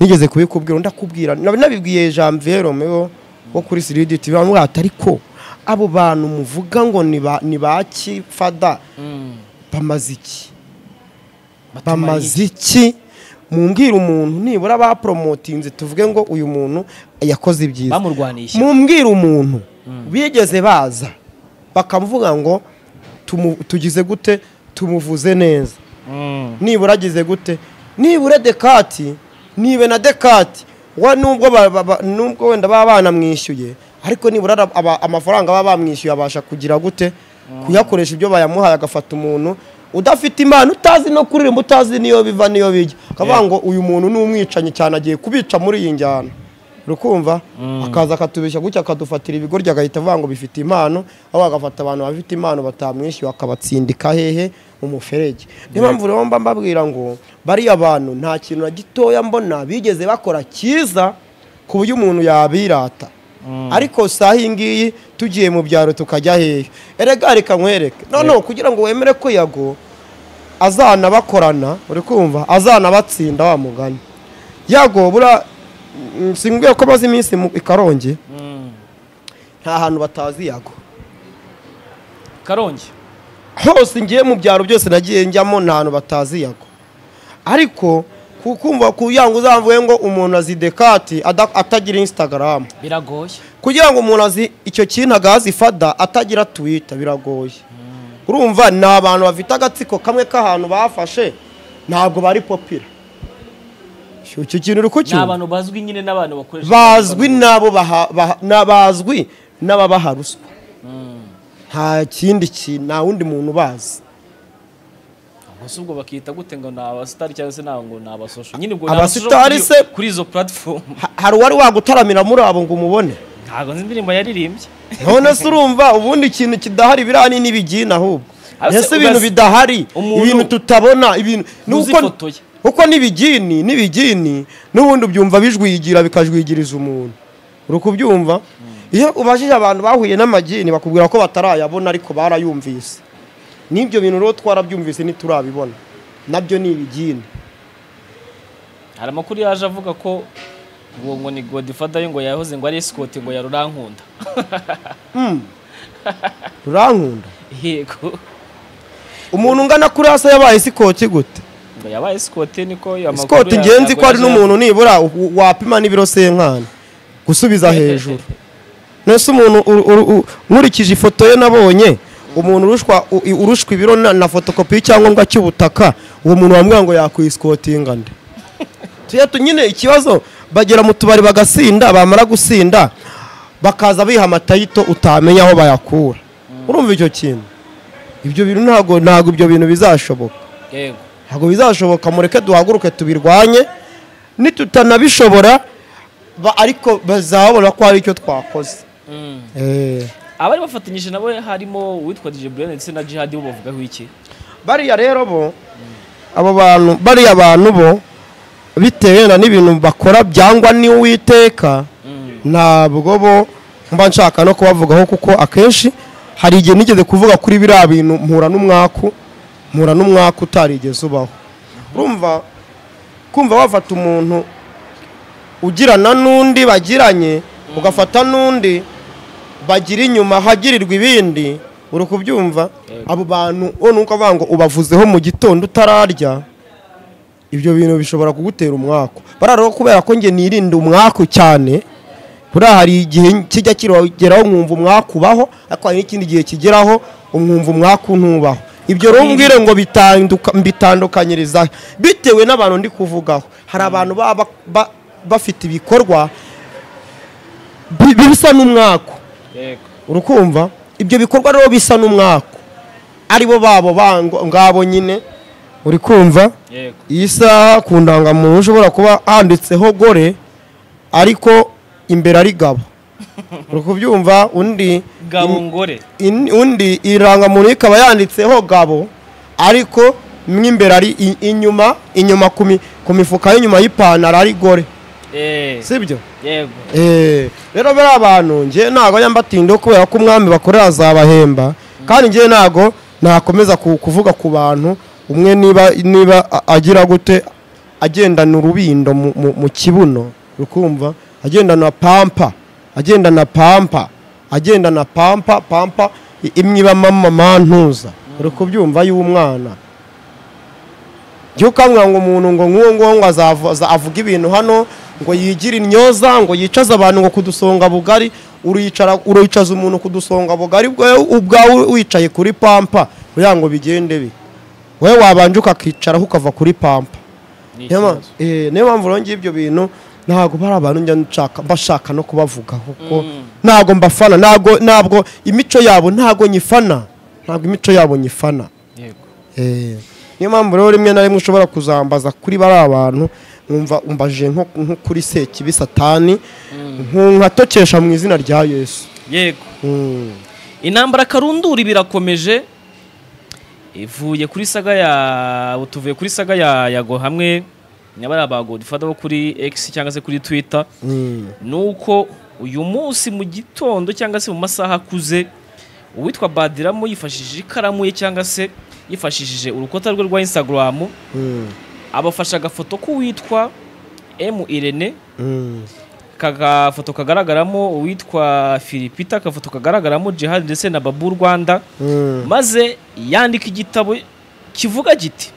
Speaker 1: nigeze kubikubwira ndakubwira nab- nabibwiye janvier romeo wo kuri siridi tv bamubwira ati ariko abo bantu muvuga ngo ni ba- ni baki fada bamaze iki bamaze iki mumbwire umuntu nibura baporomotinze tuvuge ngo uyu muntu yakoze ibyiza
Speaker 2: bamurwanisha
Speaker 1: mumbwire umuntu bigeze baza bakavuga ngo tumu- tugize gute tumuvuze neza
Speaker 2: Mm.
Speaker 1: nibura agize gute nibura dekati nibe na dekati wa nubwo ba- ba- ba- nubwo wenda baba banamwishyuye ariko nibura ara- aba- amafaranga baba bamwishyuye abasha kugira gute kuyakoresha ibyo bayamuhaye agafata umuntu udafite impano utazi no kuririmba utazi niyo biva niyo bijya akavuga ngo uyu muntu ni umwicanyi cyane agiye kubica muri iyi njyana urukumva akaza akatubeshya gutya akadufatira ibigoryi agahita avuga ngo bifite impano aho agafata abantu bafite impano batamwishyuye akabatsindika hehe mu muferege niyo mpamvu rero mba mbabwira ngo bariya bantu nta kintu na gitoya mbona bigeze bakora cyiza ku buryo umuntu yabirata ariko saa iyi ngiyi tugiye mu byaro tukajya hehe erega reka nkwereke noneho kugira ngo wemere ko yago azana bakorana uri kumva azana batsinda wa mugani yago bura mm, simbwiye ko maze iminsi mu- i karongi
Speaker 2: Mm.
Speaker 1: nta hantu batazi yago
Speaker 2: karongi
Speaker 1: hose ngiye mu byaro byose nagiye njyamo nta hantu batazi yago ariko kukumva kugira ngo uzamvuge ngo umuntu azi dekati ada- atagira instagram
Speaker 2: biragoye
Speaker 1: kugira ngo umuntu azi icyo kintu agahazi fada atagira twita biragoye urumva ni abantu bafite agatsiko kamwe k'ahantu bafashe ntabwo bari popira icyo icyo kintu uri
Speaker 2: ni
Speaker 1: kucyumva
Speaker 2: abantu bazwi nyine n'abantu bakoresha
Speaker 1: bazwi n'abo baha- baha- na- bazwi n'ababaha ruswa nta kindi kintu nta wundi muntu ubazi
Speaker 2: gusa ubwo bakita gute ngo ni abasitari cyangwa se ntabwo ni abasosho nyine ubwo
Speaker 1: Abasitari
Speaker 2: ni abasosho
Speaker 1: se-
Speaker 2: kuri izo puratifomu
Speaker 1: Ha- hari uwari wagutaramira muri abo ngo umubone
Speaker 2: ntabwo nzi indirimbo yaririmbye
Speaker 1: none se urumva ubundi ikintu kidahari biriya ni n'ibigina ahubwo
Speaker 2: Ariko
Speaker 1: ese
Speaker 2: se
Speaker 1: ibintu
Speaker 2: ugazi-
Speaker 1: bidahari
Speaker 2: umuntu-
Speaker 1: ibintu tutabona ibintu ni
Speaker 2: uzi
Speaker 1: uko-
Speaker 2: ifoto ye.
Speaker 1: uko n'ibigini n'ibigini n'ubundi ubyumva bijwigira bikajwigiriza umuntu uri kubyumva iyo ubajije abantu bahuye n'amagini bakubwira ko batarayabona ariko barayumvise n'ibyo bintu rero twarabyumvise ntiturabibona nabyo ni ibigini
Speaker 2: hari amakuru yaje avuga ko ngo ngo ni godifadayo ngo yahoze ngo ari esikoti ngo yarurankunda
Speaker 1: rurankunda
Speaker 2: yego
Speaker 1: umuntu ungana kuri hasi yabaye sikoti gute
Speaker 2: ngo yabaye esikoti niko ayo makuru
Speaker 1: sikoti
Speaker 2: ya-
Speaker 1: ngenzi
Speaker 2: ntabwo
Speaker 1: ko ari
Speaker 2: yaje-
Speaker 1: n'umuntu nibura u- wapima n'ibiro senkani gusubiza hejuru nese umuntu uru- uru- u- nkurikije ifoto ye nabonye umuntu urushwa u- i- urushwa ibiro na, na fotokopi y'icyangombwa cy'ubutaka uwo muntu wambwira ngo yakwisicotinga nde tujya tu- nyine ikibazo bagera mu tubari bagasinda bamara gusinda bakaza biha amatayito utamenya aho bayakura urumva icyo kintu ibyo bintu ntabwo ntabwo ibyo bintu bizashoboka
Speaker 2: yego
Speaker 1: ntabwo bizashoboka mureke duhaguruke tubirwanye nitutanabishobora ba- ariko bazabona ko hari icyo twakoze Eh.
Speaker 2: abari bafatanyije nabo harimo uwitwa DJ Brian ndetse na Jihad bo bavugaho iki
Speaker 1: bariya rero bo abo bantu bariya bantu bo bitewe na n'ibintu bakora byangwa n'uwiteka ntabwo bo mba nshaka no kubavugaho kuko akenshi hari igihe nigeze kuvuga kuri biriya bintu mpura n'umwaku mpura n'umwaku utarigeze ubaho urumva kumva wafata umuntu ugirana n'undi bagiranye ugafata n'undi bagira inyuma hagirirwa ibindi uri kubyumva abo bantu bo nuko avuga ngo ubavuzeho mu gitondo utararya ibyo bintu bishobora kugutera umwaku bariya rero kubera ko njye nirinda umwaku cyane buriya hari igihe kijya kirageraho nkumva umwaku ubaho ariko hari n'ikindi gihe kigeraho umwumva umwaku ntubaho ibyo rero mbwire ngo bitanduka- mbitandukanyiriza he? bitewe n'abantu ndi kuvugaho hari abantu baba ba- ba- bafite ibikorwa bi- bisa n'umwaku
Speaker 2: yego
Speaker 1: urukumva ibyo bikorwa rero bisa n'umwaku aribo babo bango- ngabo nyine uri kumva
Speaker 2: yego
Speaker 1: iyi saha ku ndangamuntu ushobora kuba handitseho gore ariko imbere ari gabo uri kubyumva undi
Speaker 2: gabo ngore
Speaker 1: in- undi irangamuntu ikaba yanditseho gabo ariko mo imbere ari i- inyuma inyuma ku mi- ku mifuka y'inyuma y'ipantaro ari gore
Speaker 2: eh
Speaker 1: sibyo
Speaker 2: yego
Speaker 1: Eh, rero bariya bantu njye ntabwo ajya mbatinda kubera ko umwami bakorera azabahemba kandi njye ntabwo nakomeza ku- kuvuga ku bantu umwe niba niba a- agira gute agendana urubindo mu- mu mu kibuno rukumva agendana pampa agendana pampa agendana pampa pampa i- imwe iba mama mantuza uri kubyumva y'umwana jya ukamwa ngo umuntu ngo nk'uwo nguwo ngo azava- aza- avuge ibintu hano ngo yigire intyoza ngo yicaze abantu ngo kudusonga bugari uriyicara uriyicaza umuntu kudusonga bugari bwawe ubwawe wicaye kuri pampa kugira ngo bigende bi wowe wabanje ukakicaraho ukava kuri pampa
Speaker 2: Ni
Speaker 1: Niyo ma-
Speaker 2: ikibazo.
Speaker 1: eh, niyo mpamvu rero ngiye ibyo bintu ntabwo bari abantu njya nshaka mbashaka no kubavuga kuko
Speaker 2: Mm.
Speaker 1: ntabwo mbafana ntabwo ntabwo imico yabo ntabwo nyifana ntabwo imico yabo nyifana
Speaker 2: yego
Speaker 1: Eh, niyo mpamvu rero rimwe na rimwe ushobora kuzambaza kuri bari abantu nkumva umbaje nko nko kuri sekibi satani nku- nkatokesha mu izina rya yesu
Speaker 2: yego
Speaker 1: Mm.
Speaker 2: intambara karundura birakomeje ivuye kuri saga ya tuvuye kuri saga ya yago hamwe nyabara ba godfather bo kuri X cyangwa se kuri Twitter
Speaker 1: Mm.
Speaker 2: nuko uyu munsi mu gitondo cyangwa se mu masaha akuze uwitwa Badiramu yifashishije ikaramu ye cyangwa se yifashishije urukuta rwe rwa Instagram
Speaker 1: Mm.
Speaker 2: abafasha agafoto k'uwitwa M Irene
Speaker 1: Mm.
Speaker 2: kagafoto kagaragaramo uwitwa Philipita akafoto kagaragaramo Jihad ndetse na Babu Rwanda
Speaker 1: Mm.
Speaker 2: maze yandika igitabo kivuga giti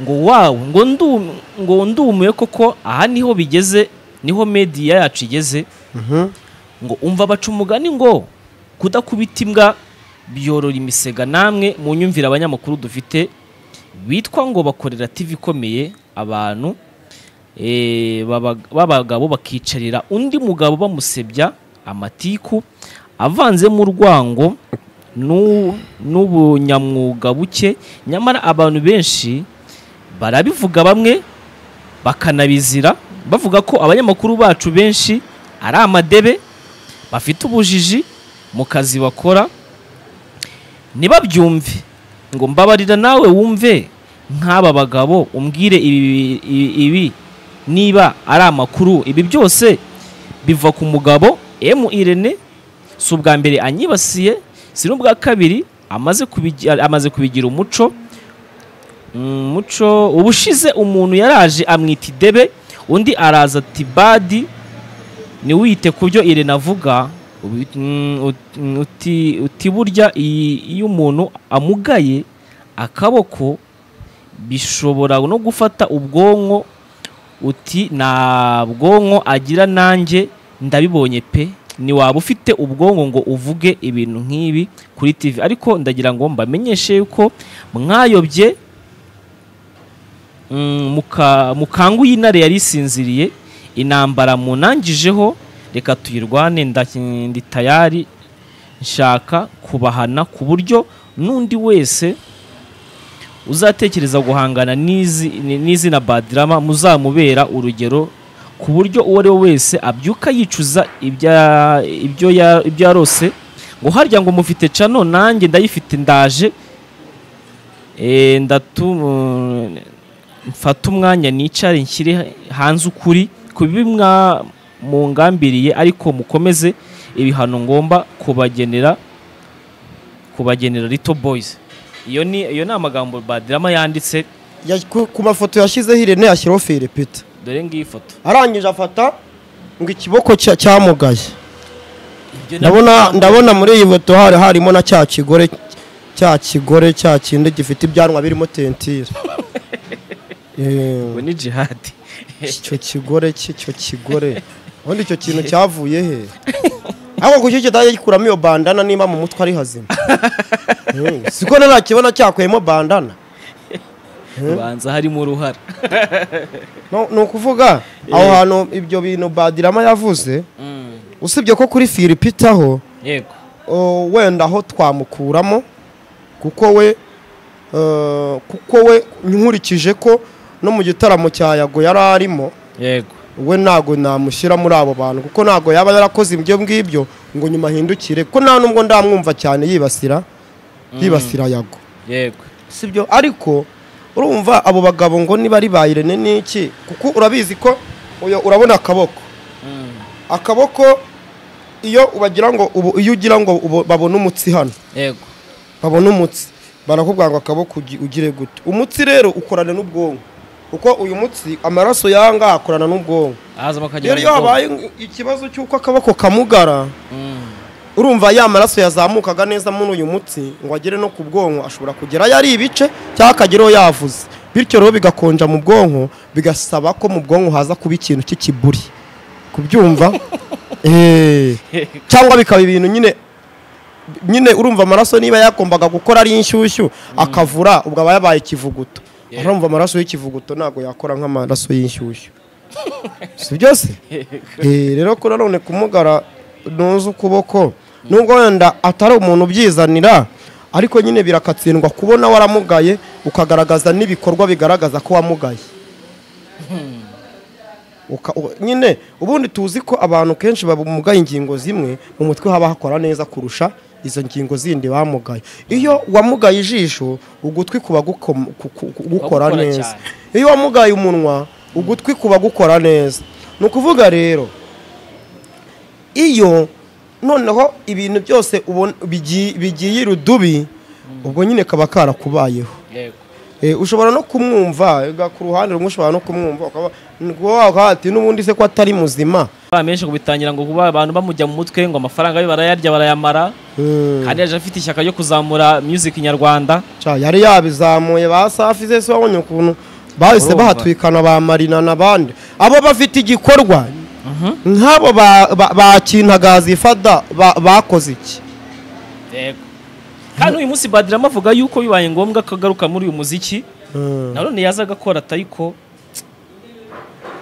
Speaker 2: ngo wawe ngo ndu- ngo ndumiwe koko aha niho bigeze niho media yacu igeze
Speaker 1: Mhm.
Speaker 2: ngo umva baca umugani ngo kudakubita imbwa byorora imisega namwe mu nyumvira abanyamakuru dufite bitwa ngo bakorera TV ikomeye abantu eh, baba- b'abagabo bakicarira undi mugabo bamusebya amatiku avanzemo urwango n'u- n'ubunyamwuga buke nyamara abantu benshi barabivuga bamwe bakanabizira bavuga ko abanyamakuru bacu benshi ari amadebe bafite ubujiji mu kazi bakora ntibabyumve ngo mbabarira nawe wumve nk'aba bagabo umbwire ibi, ibi, ibi niba ari amakuru ibi byose biva ku mugabo M Irene si ubwa mbere anyibasiye si n'ubwa kabiri amaze kubigira, amaze kubigira umuco Mm, muco ubushize umuntu yaraje amwita idebe undi araza ati badi niwite ku byo irene avuga ubi- mm, ut- mm, uti- uti burya iyi- iyo umuntu amugaye akaboko bishobora no gufata ubwonko uti nta bwonko agira nanjye ndabibonye pe niwaba ufite ubwonko ngo uvuge ibintu nk'ibi kuri tv ariko ndagira ngo mbamenyeshe yuko mwayobye Mm, muka- mukangu y'intare yari isinziriye intambara munangijeho reka tuyirwane nda- ndi tayari nshaka kubahana ku buryo n'undi wese uzatekereza guhangana n'izi- ni- n'izina badirama muzamubera urugero ku buryo uwo ari we wese abyuka yicuza ibya- ibyo ya- ibyo yarose ngo harya ngo mufite cano nanjye ndayifite ndaje Eh, ndatu- mfate umwanya nicare nshyire hanze ukuri ku bibi mwa- mungambiriye ariko mukomeze ibihano ngomba kubagenera kubagenera Little Boys iyo ni iyo ni amagambo Badrama yanditse
Speaker 1: Ya- ku- ku mafoto yashyizeho irene yashyiraho feri pita
Speaker 2: dore ngiyi foto
Speaker 1: arangije afata ngo ikiboko cya- cyamugaye
Speaker 2: Ibyo na-
Speaker 1: ndabona ndabona muri iyi foto hari harimo na cya kigore cya kigore cya kindi gifite ibyanwa birimo tentire
Speaker 2: ngo
Speaker 1: Eh,
Speaker 2: ni jihad
Speaker 1: icyo kigore cy'icyo kigore ubundi icyo kintu cyavuye he ariko kuki kitajya gikuramo iyo bandana niba mu mutwe ari hazima Eh, siko ntarakibona cyakuyemo bandana
Speaker 2: ubanza harimo uruhara
Speaker 1: No- ni ukuvuga aho hantu ibyo bintu badirama yavuze usibye ko kuri firipitaho
Speaker 2: yego
Speaker 1: uh, wenda aho twamukuramo kuko we uh, kuko we nkurikije ko no mu gitaramo cya yago yari arimo
Speaker 2: yego
Speaker 1: we ntago namushyira muri abo bantu kuko ntago yaba yarakoze ibyo ngibyo ngo nyuma ahindukire kuko nta nubwo ndamwumva cyane yibasira yibasira yago
Speaker 2: yego
Speaker 1: sibyo ariko urumva abo bagabo ngo niba ari ba irene n'iki kuko urabizi ko uyo- urabona akaboko akaboko iyo ubagira ngo ubu iyo ugira ngo ubu- babone umutsi hano
Speaker 2: yego
Speaker 1: babone umutsi barakubwira ngo akaboko ugi- ugire gute umutsi rero ukorana n'ubwonko kuko uyu mutsi amaraso yanga akorana n'ubwonko
Speaker 2: ahazamo akagira
Speaker 1: rero iyo habaye ikibazo cy'uko akaboko kamugara urumva ya maraso yazamukaga neza muri uyu mutsi ngo agere no ku bwonko ashobora kugerayo ari ibice cyangwa akageraho yavuze bityo rero bigakonja mu bwonko bigasaba ko mu bwonko haza kuba ikintu cy'ikiburi kubyumva Eh, cyangwa bikaba ibintu nyine nyine urumva amaraso niba yagombaga gukora ari inshyushyu akavura ubwo aba yabaye ikivuguto urumva amaraso y'ikivuguto ntabwo yakora nk'amaraso y'inshyushyu si byose Eh, rero ko nanone kumugara ntuzi ukuboko nubwo wenda atari umuntu ubyizanira ariko nyine birakatsindwa kubona waramugaye ukagaragaza n'ibikorwa bigaragaza ko wamugaye Uka- u- nyine ubundi tuzi ko abantu kenshi bamugaye ingingo zimwe mu mutwe haba hakora neza kurusha izo ngingo zindi bamugaye iyo wamugaye ijisho ugutwi kuba gukom- ku- ku- ku- gukora
Speaker 2: Gukora
Speaker 1: neza
Speaker 2: cyane.
Speaker 1: iyo wamugaye umunwa ugutwi kuba gukora neza ni ukuvuga rero iyo noneho ibintu byose ubona- bigi- bigiye irudubi ubwo nyine kaba karakubayeho
Speaker 2: yego
Speaker 1: Eh, ushobora no kumwumva ega, ku ruhande rumwe ushobora no kumwumva ukaba wakaba ati n'ubundi se ko atari muzima
Speaker 2: bamenshi kubitangira ngo kuba abantu bamujya mu mutwe ngo amafaranga ye barayarya barayamara
Speaker 1: Mm.
Speaker 2: kandi yaje afite ishyaka ryo kuzamura music nyarwanda
Speaker 1: Ca, yari yabizamuye ba safi ze se wabonye ukuntu bahise
Speaker 2: Urumva.
Speaker 1: bahatwikana ba marina n'abandi abo bafite igikorwa nk'abo ba- ba- ba kintagazi fada ba- bakoze iki
Speaker 2: yego kandi uyu munsi badirama avuga yuko bibaye ngombwa ko agaruka muri uyu muziki
Speaker 1: Mm.
Speaker 2: nanone yaza agakora atayiko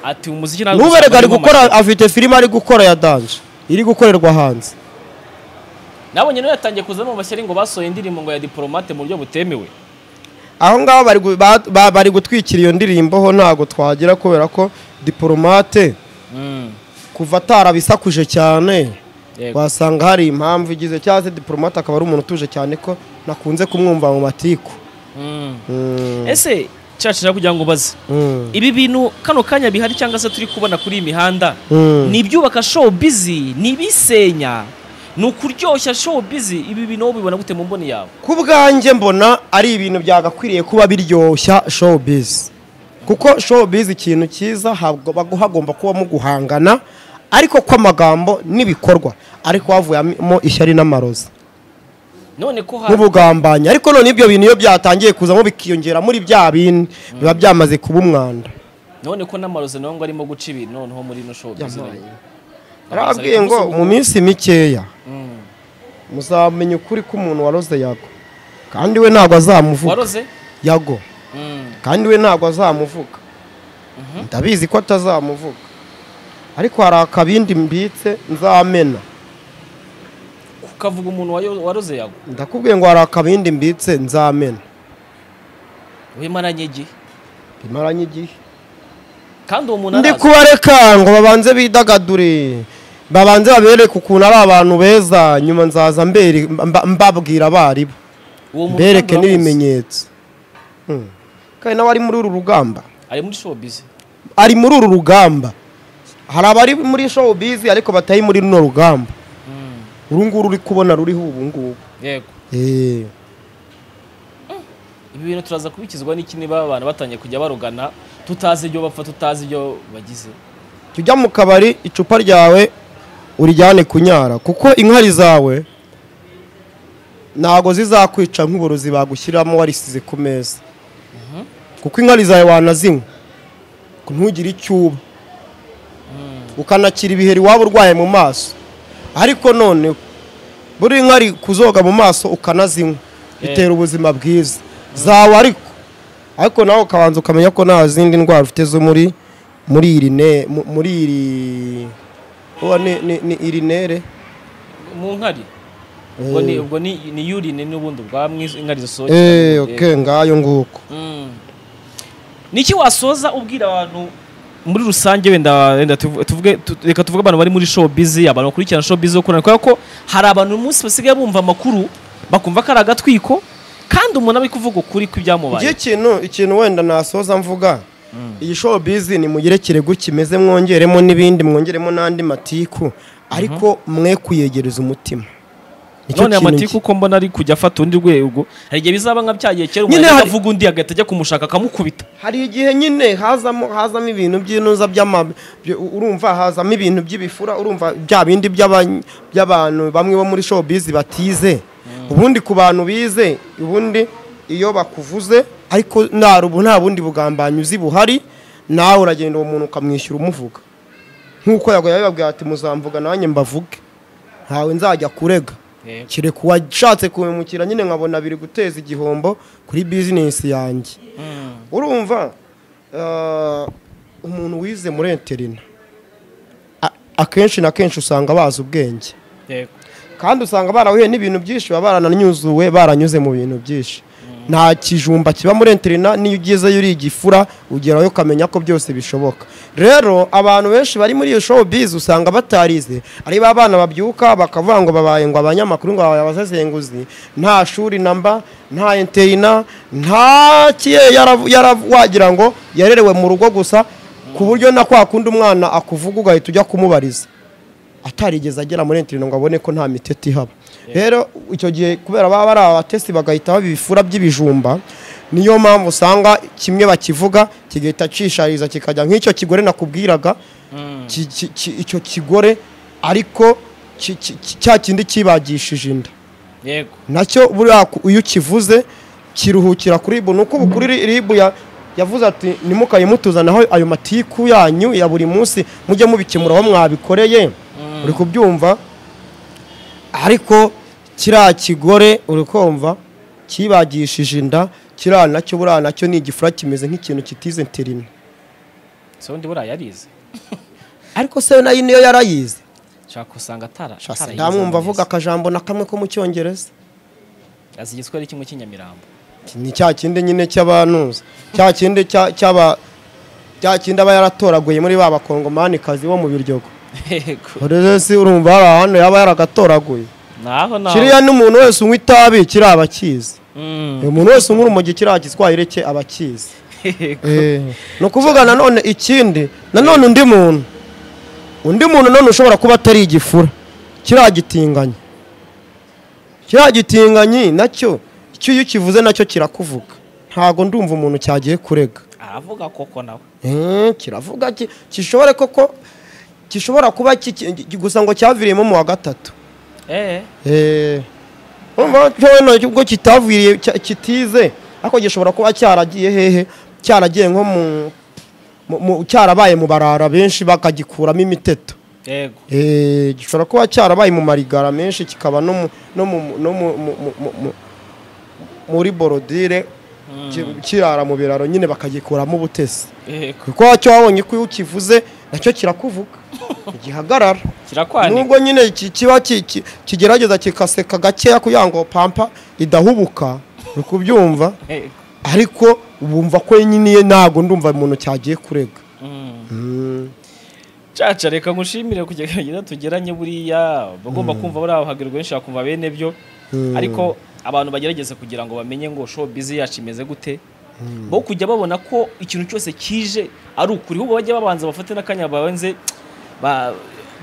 Speaker 2: ati umuziki ntabwo
Speaker 1: n'uberega ari
Speaker 2: usanga urimo
Speaker 1: gukora afite filime ari gukora ya danje iri gukorerwa hanze
Speaker 2: amashyaka. nabonye nawe yatangiye kuzamo amashyari ngo basohoye indirimbo ngo ya diporomate mu buryo butemewe
Speaker 1: aho ngaho bari gu- ba- ba- bari gutwikira iyo ndirimbo ho ntabwo twagira kubera ko diporomate kuva atarabisakuje cyane
Speaker 2: Yego.
Speaker 1: wasanga hari impamvu igize cyangwa se diporomate akaba ari umuntu utuje cyane ko nakunze kumwumva mu matiku
Speaker 2: Mm.
Speaker 1: Mm,
Speaker 2: ese cacu rero kugira ngo ubaze
Speaker 1: mm,
Speaker 2: ibi bintu kano kanya bihari cyangwa se turi kubona kuri iyi mihanda
Speaker 1: mm.
Speaker 2: ni ibyubaka showbizi ni ibisenya ni ukuryoshya showbizi ibi bintu wowe ubibona gute mu mboni yawe
Speaker 1: ku bwanjye mbona ari ibintu byagakwiriye kuba biryoshya showbiz kuko showbiz ikintu cyiza habwo- bagu- hagomba kubamo guhangana ariko kw'amagambo n'ibikorwa ariko havuyemo ishyari n'amarozi
Speaker 2: none ko hari
Speaker 1: n'ubugambanyi ariko none ibyo bintu iyo byatangiye kuzamo bikiyongera muri bya bindi biba byamaze kuba umwanda
Speaker 2: none ko n'amarozi nawe ngo arimo guca ibintu noneho muri ino showbizi nayo
Speaker 1: arababwiye ngo mu minsi mikeya muzamenya ukuri k'umuntu waroze yago kandi we ntabwo azamuvuga
Speaker 2: waroze
Speaker 1: yago
Speaker 2: Mm.
Speaker 1: kandi we ntabwo azamuvuga ndabizi ko atazamuvuga ariko hari akabindi mbitse nzamena
Speaker 2: ukavuga umuntu wayo- waroze yago
Speaker 1: ndakubwiye ngo hari akabindi mbitse nzamena
Speaker 2: wimaranye igihe
Speaker 1: bimaranye igihe
Speaker 2: kandi uwo muntu
Speaker 1: ndi
Speaker 2: arazi
Speaker 1: kubareka ngo babanze bidagadure babanze babereke ukuntu ari abantu beza nyuma nzaza mbere- mba- mbabwira abaribo
Speaker 2: uwo muntu
Speaker 1: mbereke
Speaker 2: kandi uramuzi.
Speaker 1: n'ibimenyetso Hmm. kandi nawe ari muri uru rugamba
Speaker 2: ari muri showbiz
Speaker 1: ari muri uru rugamba hari abari muri showbiz ariko batari muri runo rugamba uru nguru uri kubona ruriho ubu ngubu
Speaker 2: yego
Speaker 1: Eh,
Speaker 2: ibi bintu turaza kubikizwa n'iki niba abantu batangiye kujya barugana tutazi ibyo bapfa tutazi ibyo bagize
Speaker 1: jya ujya mu kabari icupa ryawe urijyane kunyara kuko inkari zawe ntago zizakwica nk'uburozi bagushyiramo warisize ku meza kuko inkari zawe wanazinywa ntugire icyo uba ukanakira ibiheri waba urwaye mu maso ariko none buri nkari kuzoga mu maso ukanazinywa bitera ubuzima bwiza zawe ariko ariko nawe ukabanza ukamenya ko nta zindi ndwara ufite zo muri muri iri ne mu- muri iri uwa ni ni- ni iri nere
Speaker 2: mu nkari ubwo ni ubwo ni ni urine n'ubundi bwa mwiz- inkari zisohokera
Speaker 1: eh
Speaker 2: mu-
Speaker 1: okay ngayo nguko
Speaker 2: Mm. Niki wasoza ubwira abantu muri rusange wenda wenda tuvu- tuvuge tu- reka tuvuge abantu bari muri showbiz abantu bakurikirana showbiz yo kurana kubera ko hari abantu uyu munsi basigaye bumva amakuru bakumva ko ari agatwiko kandi umuntu ari kuvuga ukuri
Speaker 1: igihe
Speaker 2: kw'ibyamubaye
Speaker 1: ikintu ikintu wenda nasoza mvuga iyi showbiz nimugire kirego kimeze mwongeremo n'ibindi mwongeremo n'andi matiku ariko mwe kuyegereza umutima Nicyo
Speaker 2: none
Speaker 1: kintu
Speaker 2: amatiku uko mbona ari kujya afata undi rwego hari igihe bizaba nka byagiye kera
Speaker 1: Nyine
Speaker 2: umuntu
Speaker 1: hari-
Speaker 2: avuga undi agahita ajya kumushaka akamukubita
Speaker 1: hari igihe nyine hazamo hazamo ibintu by'inuza by'ama byo- urumva hazamo ibintu by'ibifura urumva bya bindi by'aba- by'abantu bamwe bo muri showbiz batize ubundi ku bantu bize ubundi iyo bakuvuze ariko nta rubu- nta bundi bugambanyi uzi buhari nawe uragenda uwo muntu ukamwishyura umuvuga nk'uko yagoye abibabwira ati muzamvuga nanjye mbavuge ntawe nzajya kurega kereka uwashatse kubimukira nyine nkabona biri guteza igihombo kuri bizinesi yanjye
Speaker 2: Mm.
Speaker 1: urumva eh, umuntu wize muri interina a- akenshi na kenshi usanga bazi ubwenge
Speaker 2: Yego.
Speaker 1: kandi usanga barahuye n'ibintu byinshi baba barananyuzuwe baranyuze mu bintu byinshi nta kijumba kiba muri interina n'iyo ugezeyo uri igifura ugerayo ukamenya ko byose bishoboka rero abantu benshi bari muri iyo showbiz usanga batarize ari ba bana babyuka bakavuga ngo babaye ngo abanyamakuru ngo babaye abasesenguzi nta shuri namba nta interina nta kiye yaravu- yaravu- wagira ngo yarerewe mu rugo gusa ku buryo na kwa kundi umwana akuvuga ugahita ujya kumubariza atarigeze agera muri interino ngo abone ko nta miteti ihaba rero icyo gihe kubera baba bari abatesi bagahita baba ibifura by'ibijumba niyo mpamvu usanga kimwe bakivuga kigahita cishariza kikajya nk'icyo kigore nakubwiraga ki- ki- ki- icyo kigore ariko ki- ki- ki- cya kindi kibagishije inda
Speaker 2: Yego.
Speaker 1: nacyo buriya ku- iyo ukivuze kiruhukira kuri ribu ni uko ubu kuri ri- ribu ya- yavuze ati ntimukaye mutuzanaho ayo matiku yanyu ya buri munsi mujye mubikemura aho mwabikoreye uri kubyumva ariko kiriya kigore uri kumva kibagishije inda kiriya nacyo buriya nacyo ni igifura kimeze nk'ikintu kitize interina
Speaker 2: Se wundi buriya yarize
Speaker 1: ariko se nayo niyo yarayize
Speaker 2: nshaka usanga atara
Speaker 1: Shasa,
Speaker 2: atarayize
Speaker 1: ndamwumva avuga
Speaker 2: neza.
Speaker 1: akajambo na kamwe ko mu cyongereza
Speaker 2: azi igiswahili kimwe cy'inyamirambo
Speaker 1: ni cya kindi nyine cy'abanuza cya kindi cya- cy'aba cya kindi aba yaratoraguye muri ba bakongomanikazi bo mu biryogo
Speaker 2: Yego.
Speaker 1: rero si urumva hari ahantu yaba yaragatoraguye
Speaker 2: naho naho
Speaker 1: kiriya n'umuntu wese unywa itabi kiri abakizi
Speaker 2: Mm.
Speaker 1: umuntu wese unywa urumogi kiriya giswahili cye abakizi ni ukuvuga nanone ikindi nanone undi muntu undi muntu none ushobora kuba atari igifura kiriya gitinganyi kiriya gitinganyi nacyo icyo iyo ukivuze nacyo kirakuvuga ntago ndumva umuntu cyagiye kurega
Speaker 2: aravuga koko nawe
Speaker 1: Eh, kiravuga ki- gishobore koko gishobora kuba ki- ki- ki- gusa ngo cyaviriyemo mu wa gatatu
Speaker 2: eh
Speaker 1: Eh, urumva cyono ubwo kitaviriye cya- kitize ariko gishobora kuba cyaragiye hehe cyaragiye nko mu- mu mu- cyarabaye mu barara benshi bakagikuramo imiteto
Speaker 2: yego
Speaker 1: Eh, gishobora kuba cyarabaye mu marigara menshi kikaba no mu- no mu- no mu- mu- mu- mu- mu- muri borodire ki- kirara mu biraro nyine bakagikuramo ubutesi
Speaker 2: yego
Speaker 1: kuko wacyo wabonye ko iyo ukivuze nacyo kirakuvuga gihagarara
Speaker 2: kirakwanika
Speaker 1: nubwo nyine ki- kiba ki- ki- kigerageza kikaseka gakeya kugira ngo pampa idahubuka uri kubyumva
Speaker 2: Yego.
Speaker 1: ariko wumva ko nyine ye ntago ndumva umuntu cyagiye kurega
Speaker 2: Mm. caca reka ngushimire kugenda tugeranye buriya bagomba kumva bari abahagerwa benshi bakumva bene byo ariko abantu bagerageza kugira ngo bamenye ngo show bizi yacu imeze gute bo kujya babona ko ikintu cyose kije ari ukuri ahubwo bajya babanza bafate n'akanya babanze ba-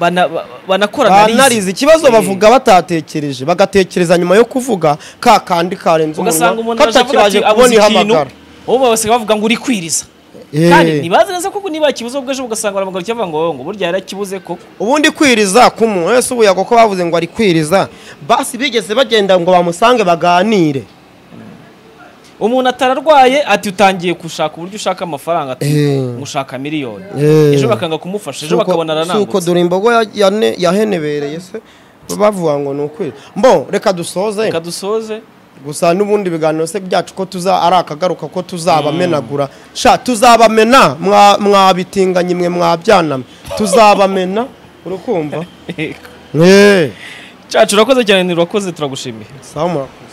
Speaker 2: bana- ba- banakora
Speaker 1: banarize ikibazo
Speaker 2: Eh,
Speaker 1: bavuga batatekereje bagatekereza nyuma yo kuvuga ka kandi karenze
Speaker 2: ugasanga
Speaker 1: umunwa
Speaker 2: umuntu aje avuga
Speaker 1: katakibashe
Speaker 2: ati
Speaker 1: kubona
Speaker 2: abuze ikintu
Speaker 1: ihamagara
Speaker 2: bo basigaye bavuga ngo uri kwiriza
Speaker 1: Eh.
Speaker 2: kandi ntibazi neza koko niba kibuze ubwo ejo ugasanga baramugarukira bavuga ngo ngo burya yarakibuze koko
Speaker 1: ubundi kwiriza ku muntu wese ubuyaga ko bavuze ngo ari kwiriza basi bigeze bagenda ngo bamusange baganire
Speaker 2: umuntu atararwaye ati utangiye gushaka uburyo ushaka amafaranga ati
Speaker 1: Eh.
Speaker 2: mushaka miliyoni
Speaker 1: Eh.
Speaker 2: ejo bakanga kumufasha ejo
Speaker 1: Suko-
Speaker 2: bakabona
Speaker 1: suko
Speaker 2: aranangutse
Speaker 1: dore imbogo ya- yane- yahenebereye se bavuga ngo ni ukwiriza mbo reka dusoze
Speaker 2: reka dusoze
Speaker 1: gusa n'ubundi ibiganiro se byacu ko tuza ari akagaruka ko tuzabamenagura sha tuzabamena mwa- mwabitinganye mwe mwabyaname tuzabamena urukumva
Speaker 2: cacu urakoze cyane ntirakoze turagushimiye
Speaker 1: sawa murakoze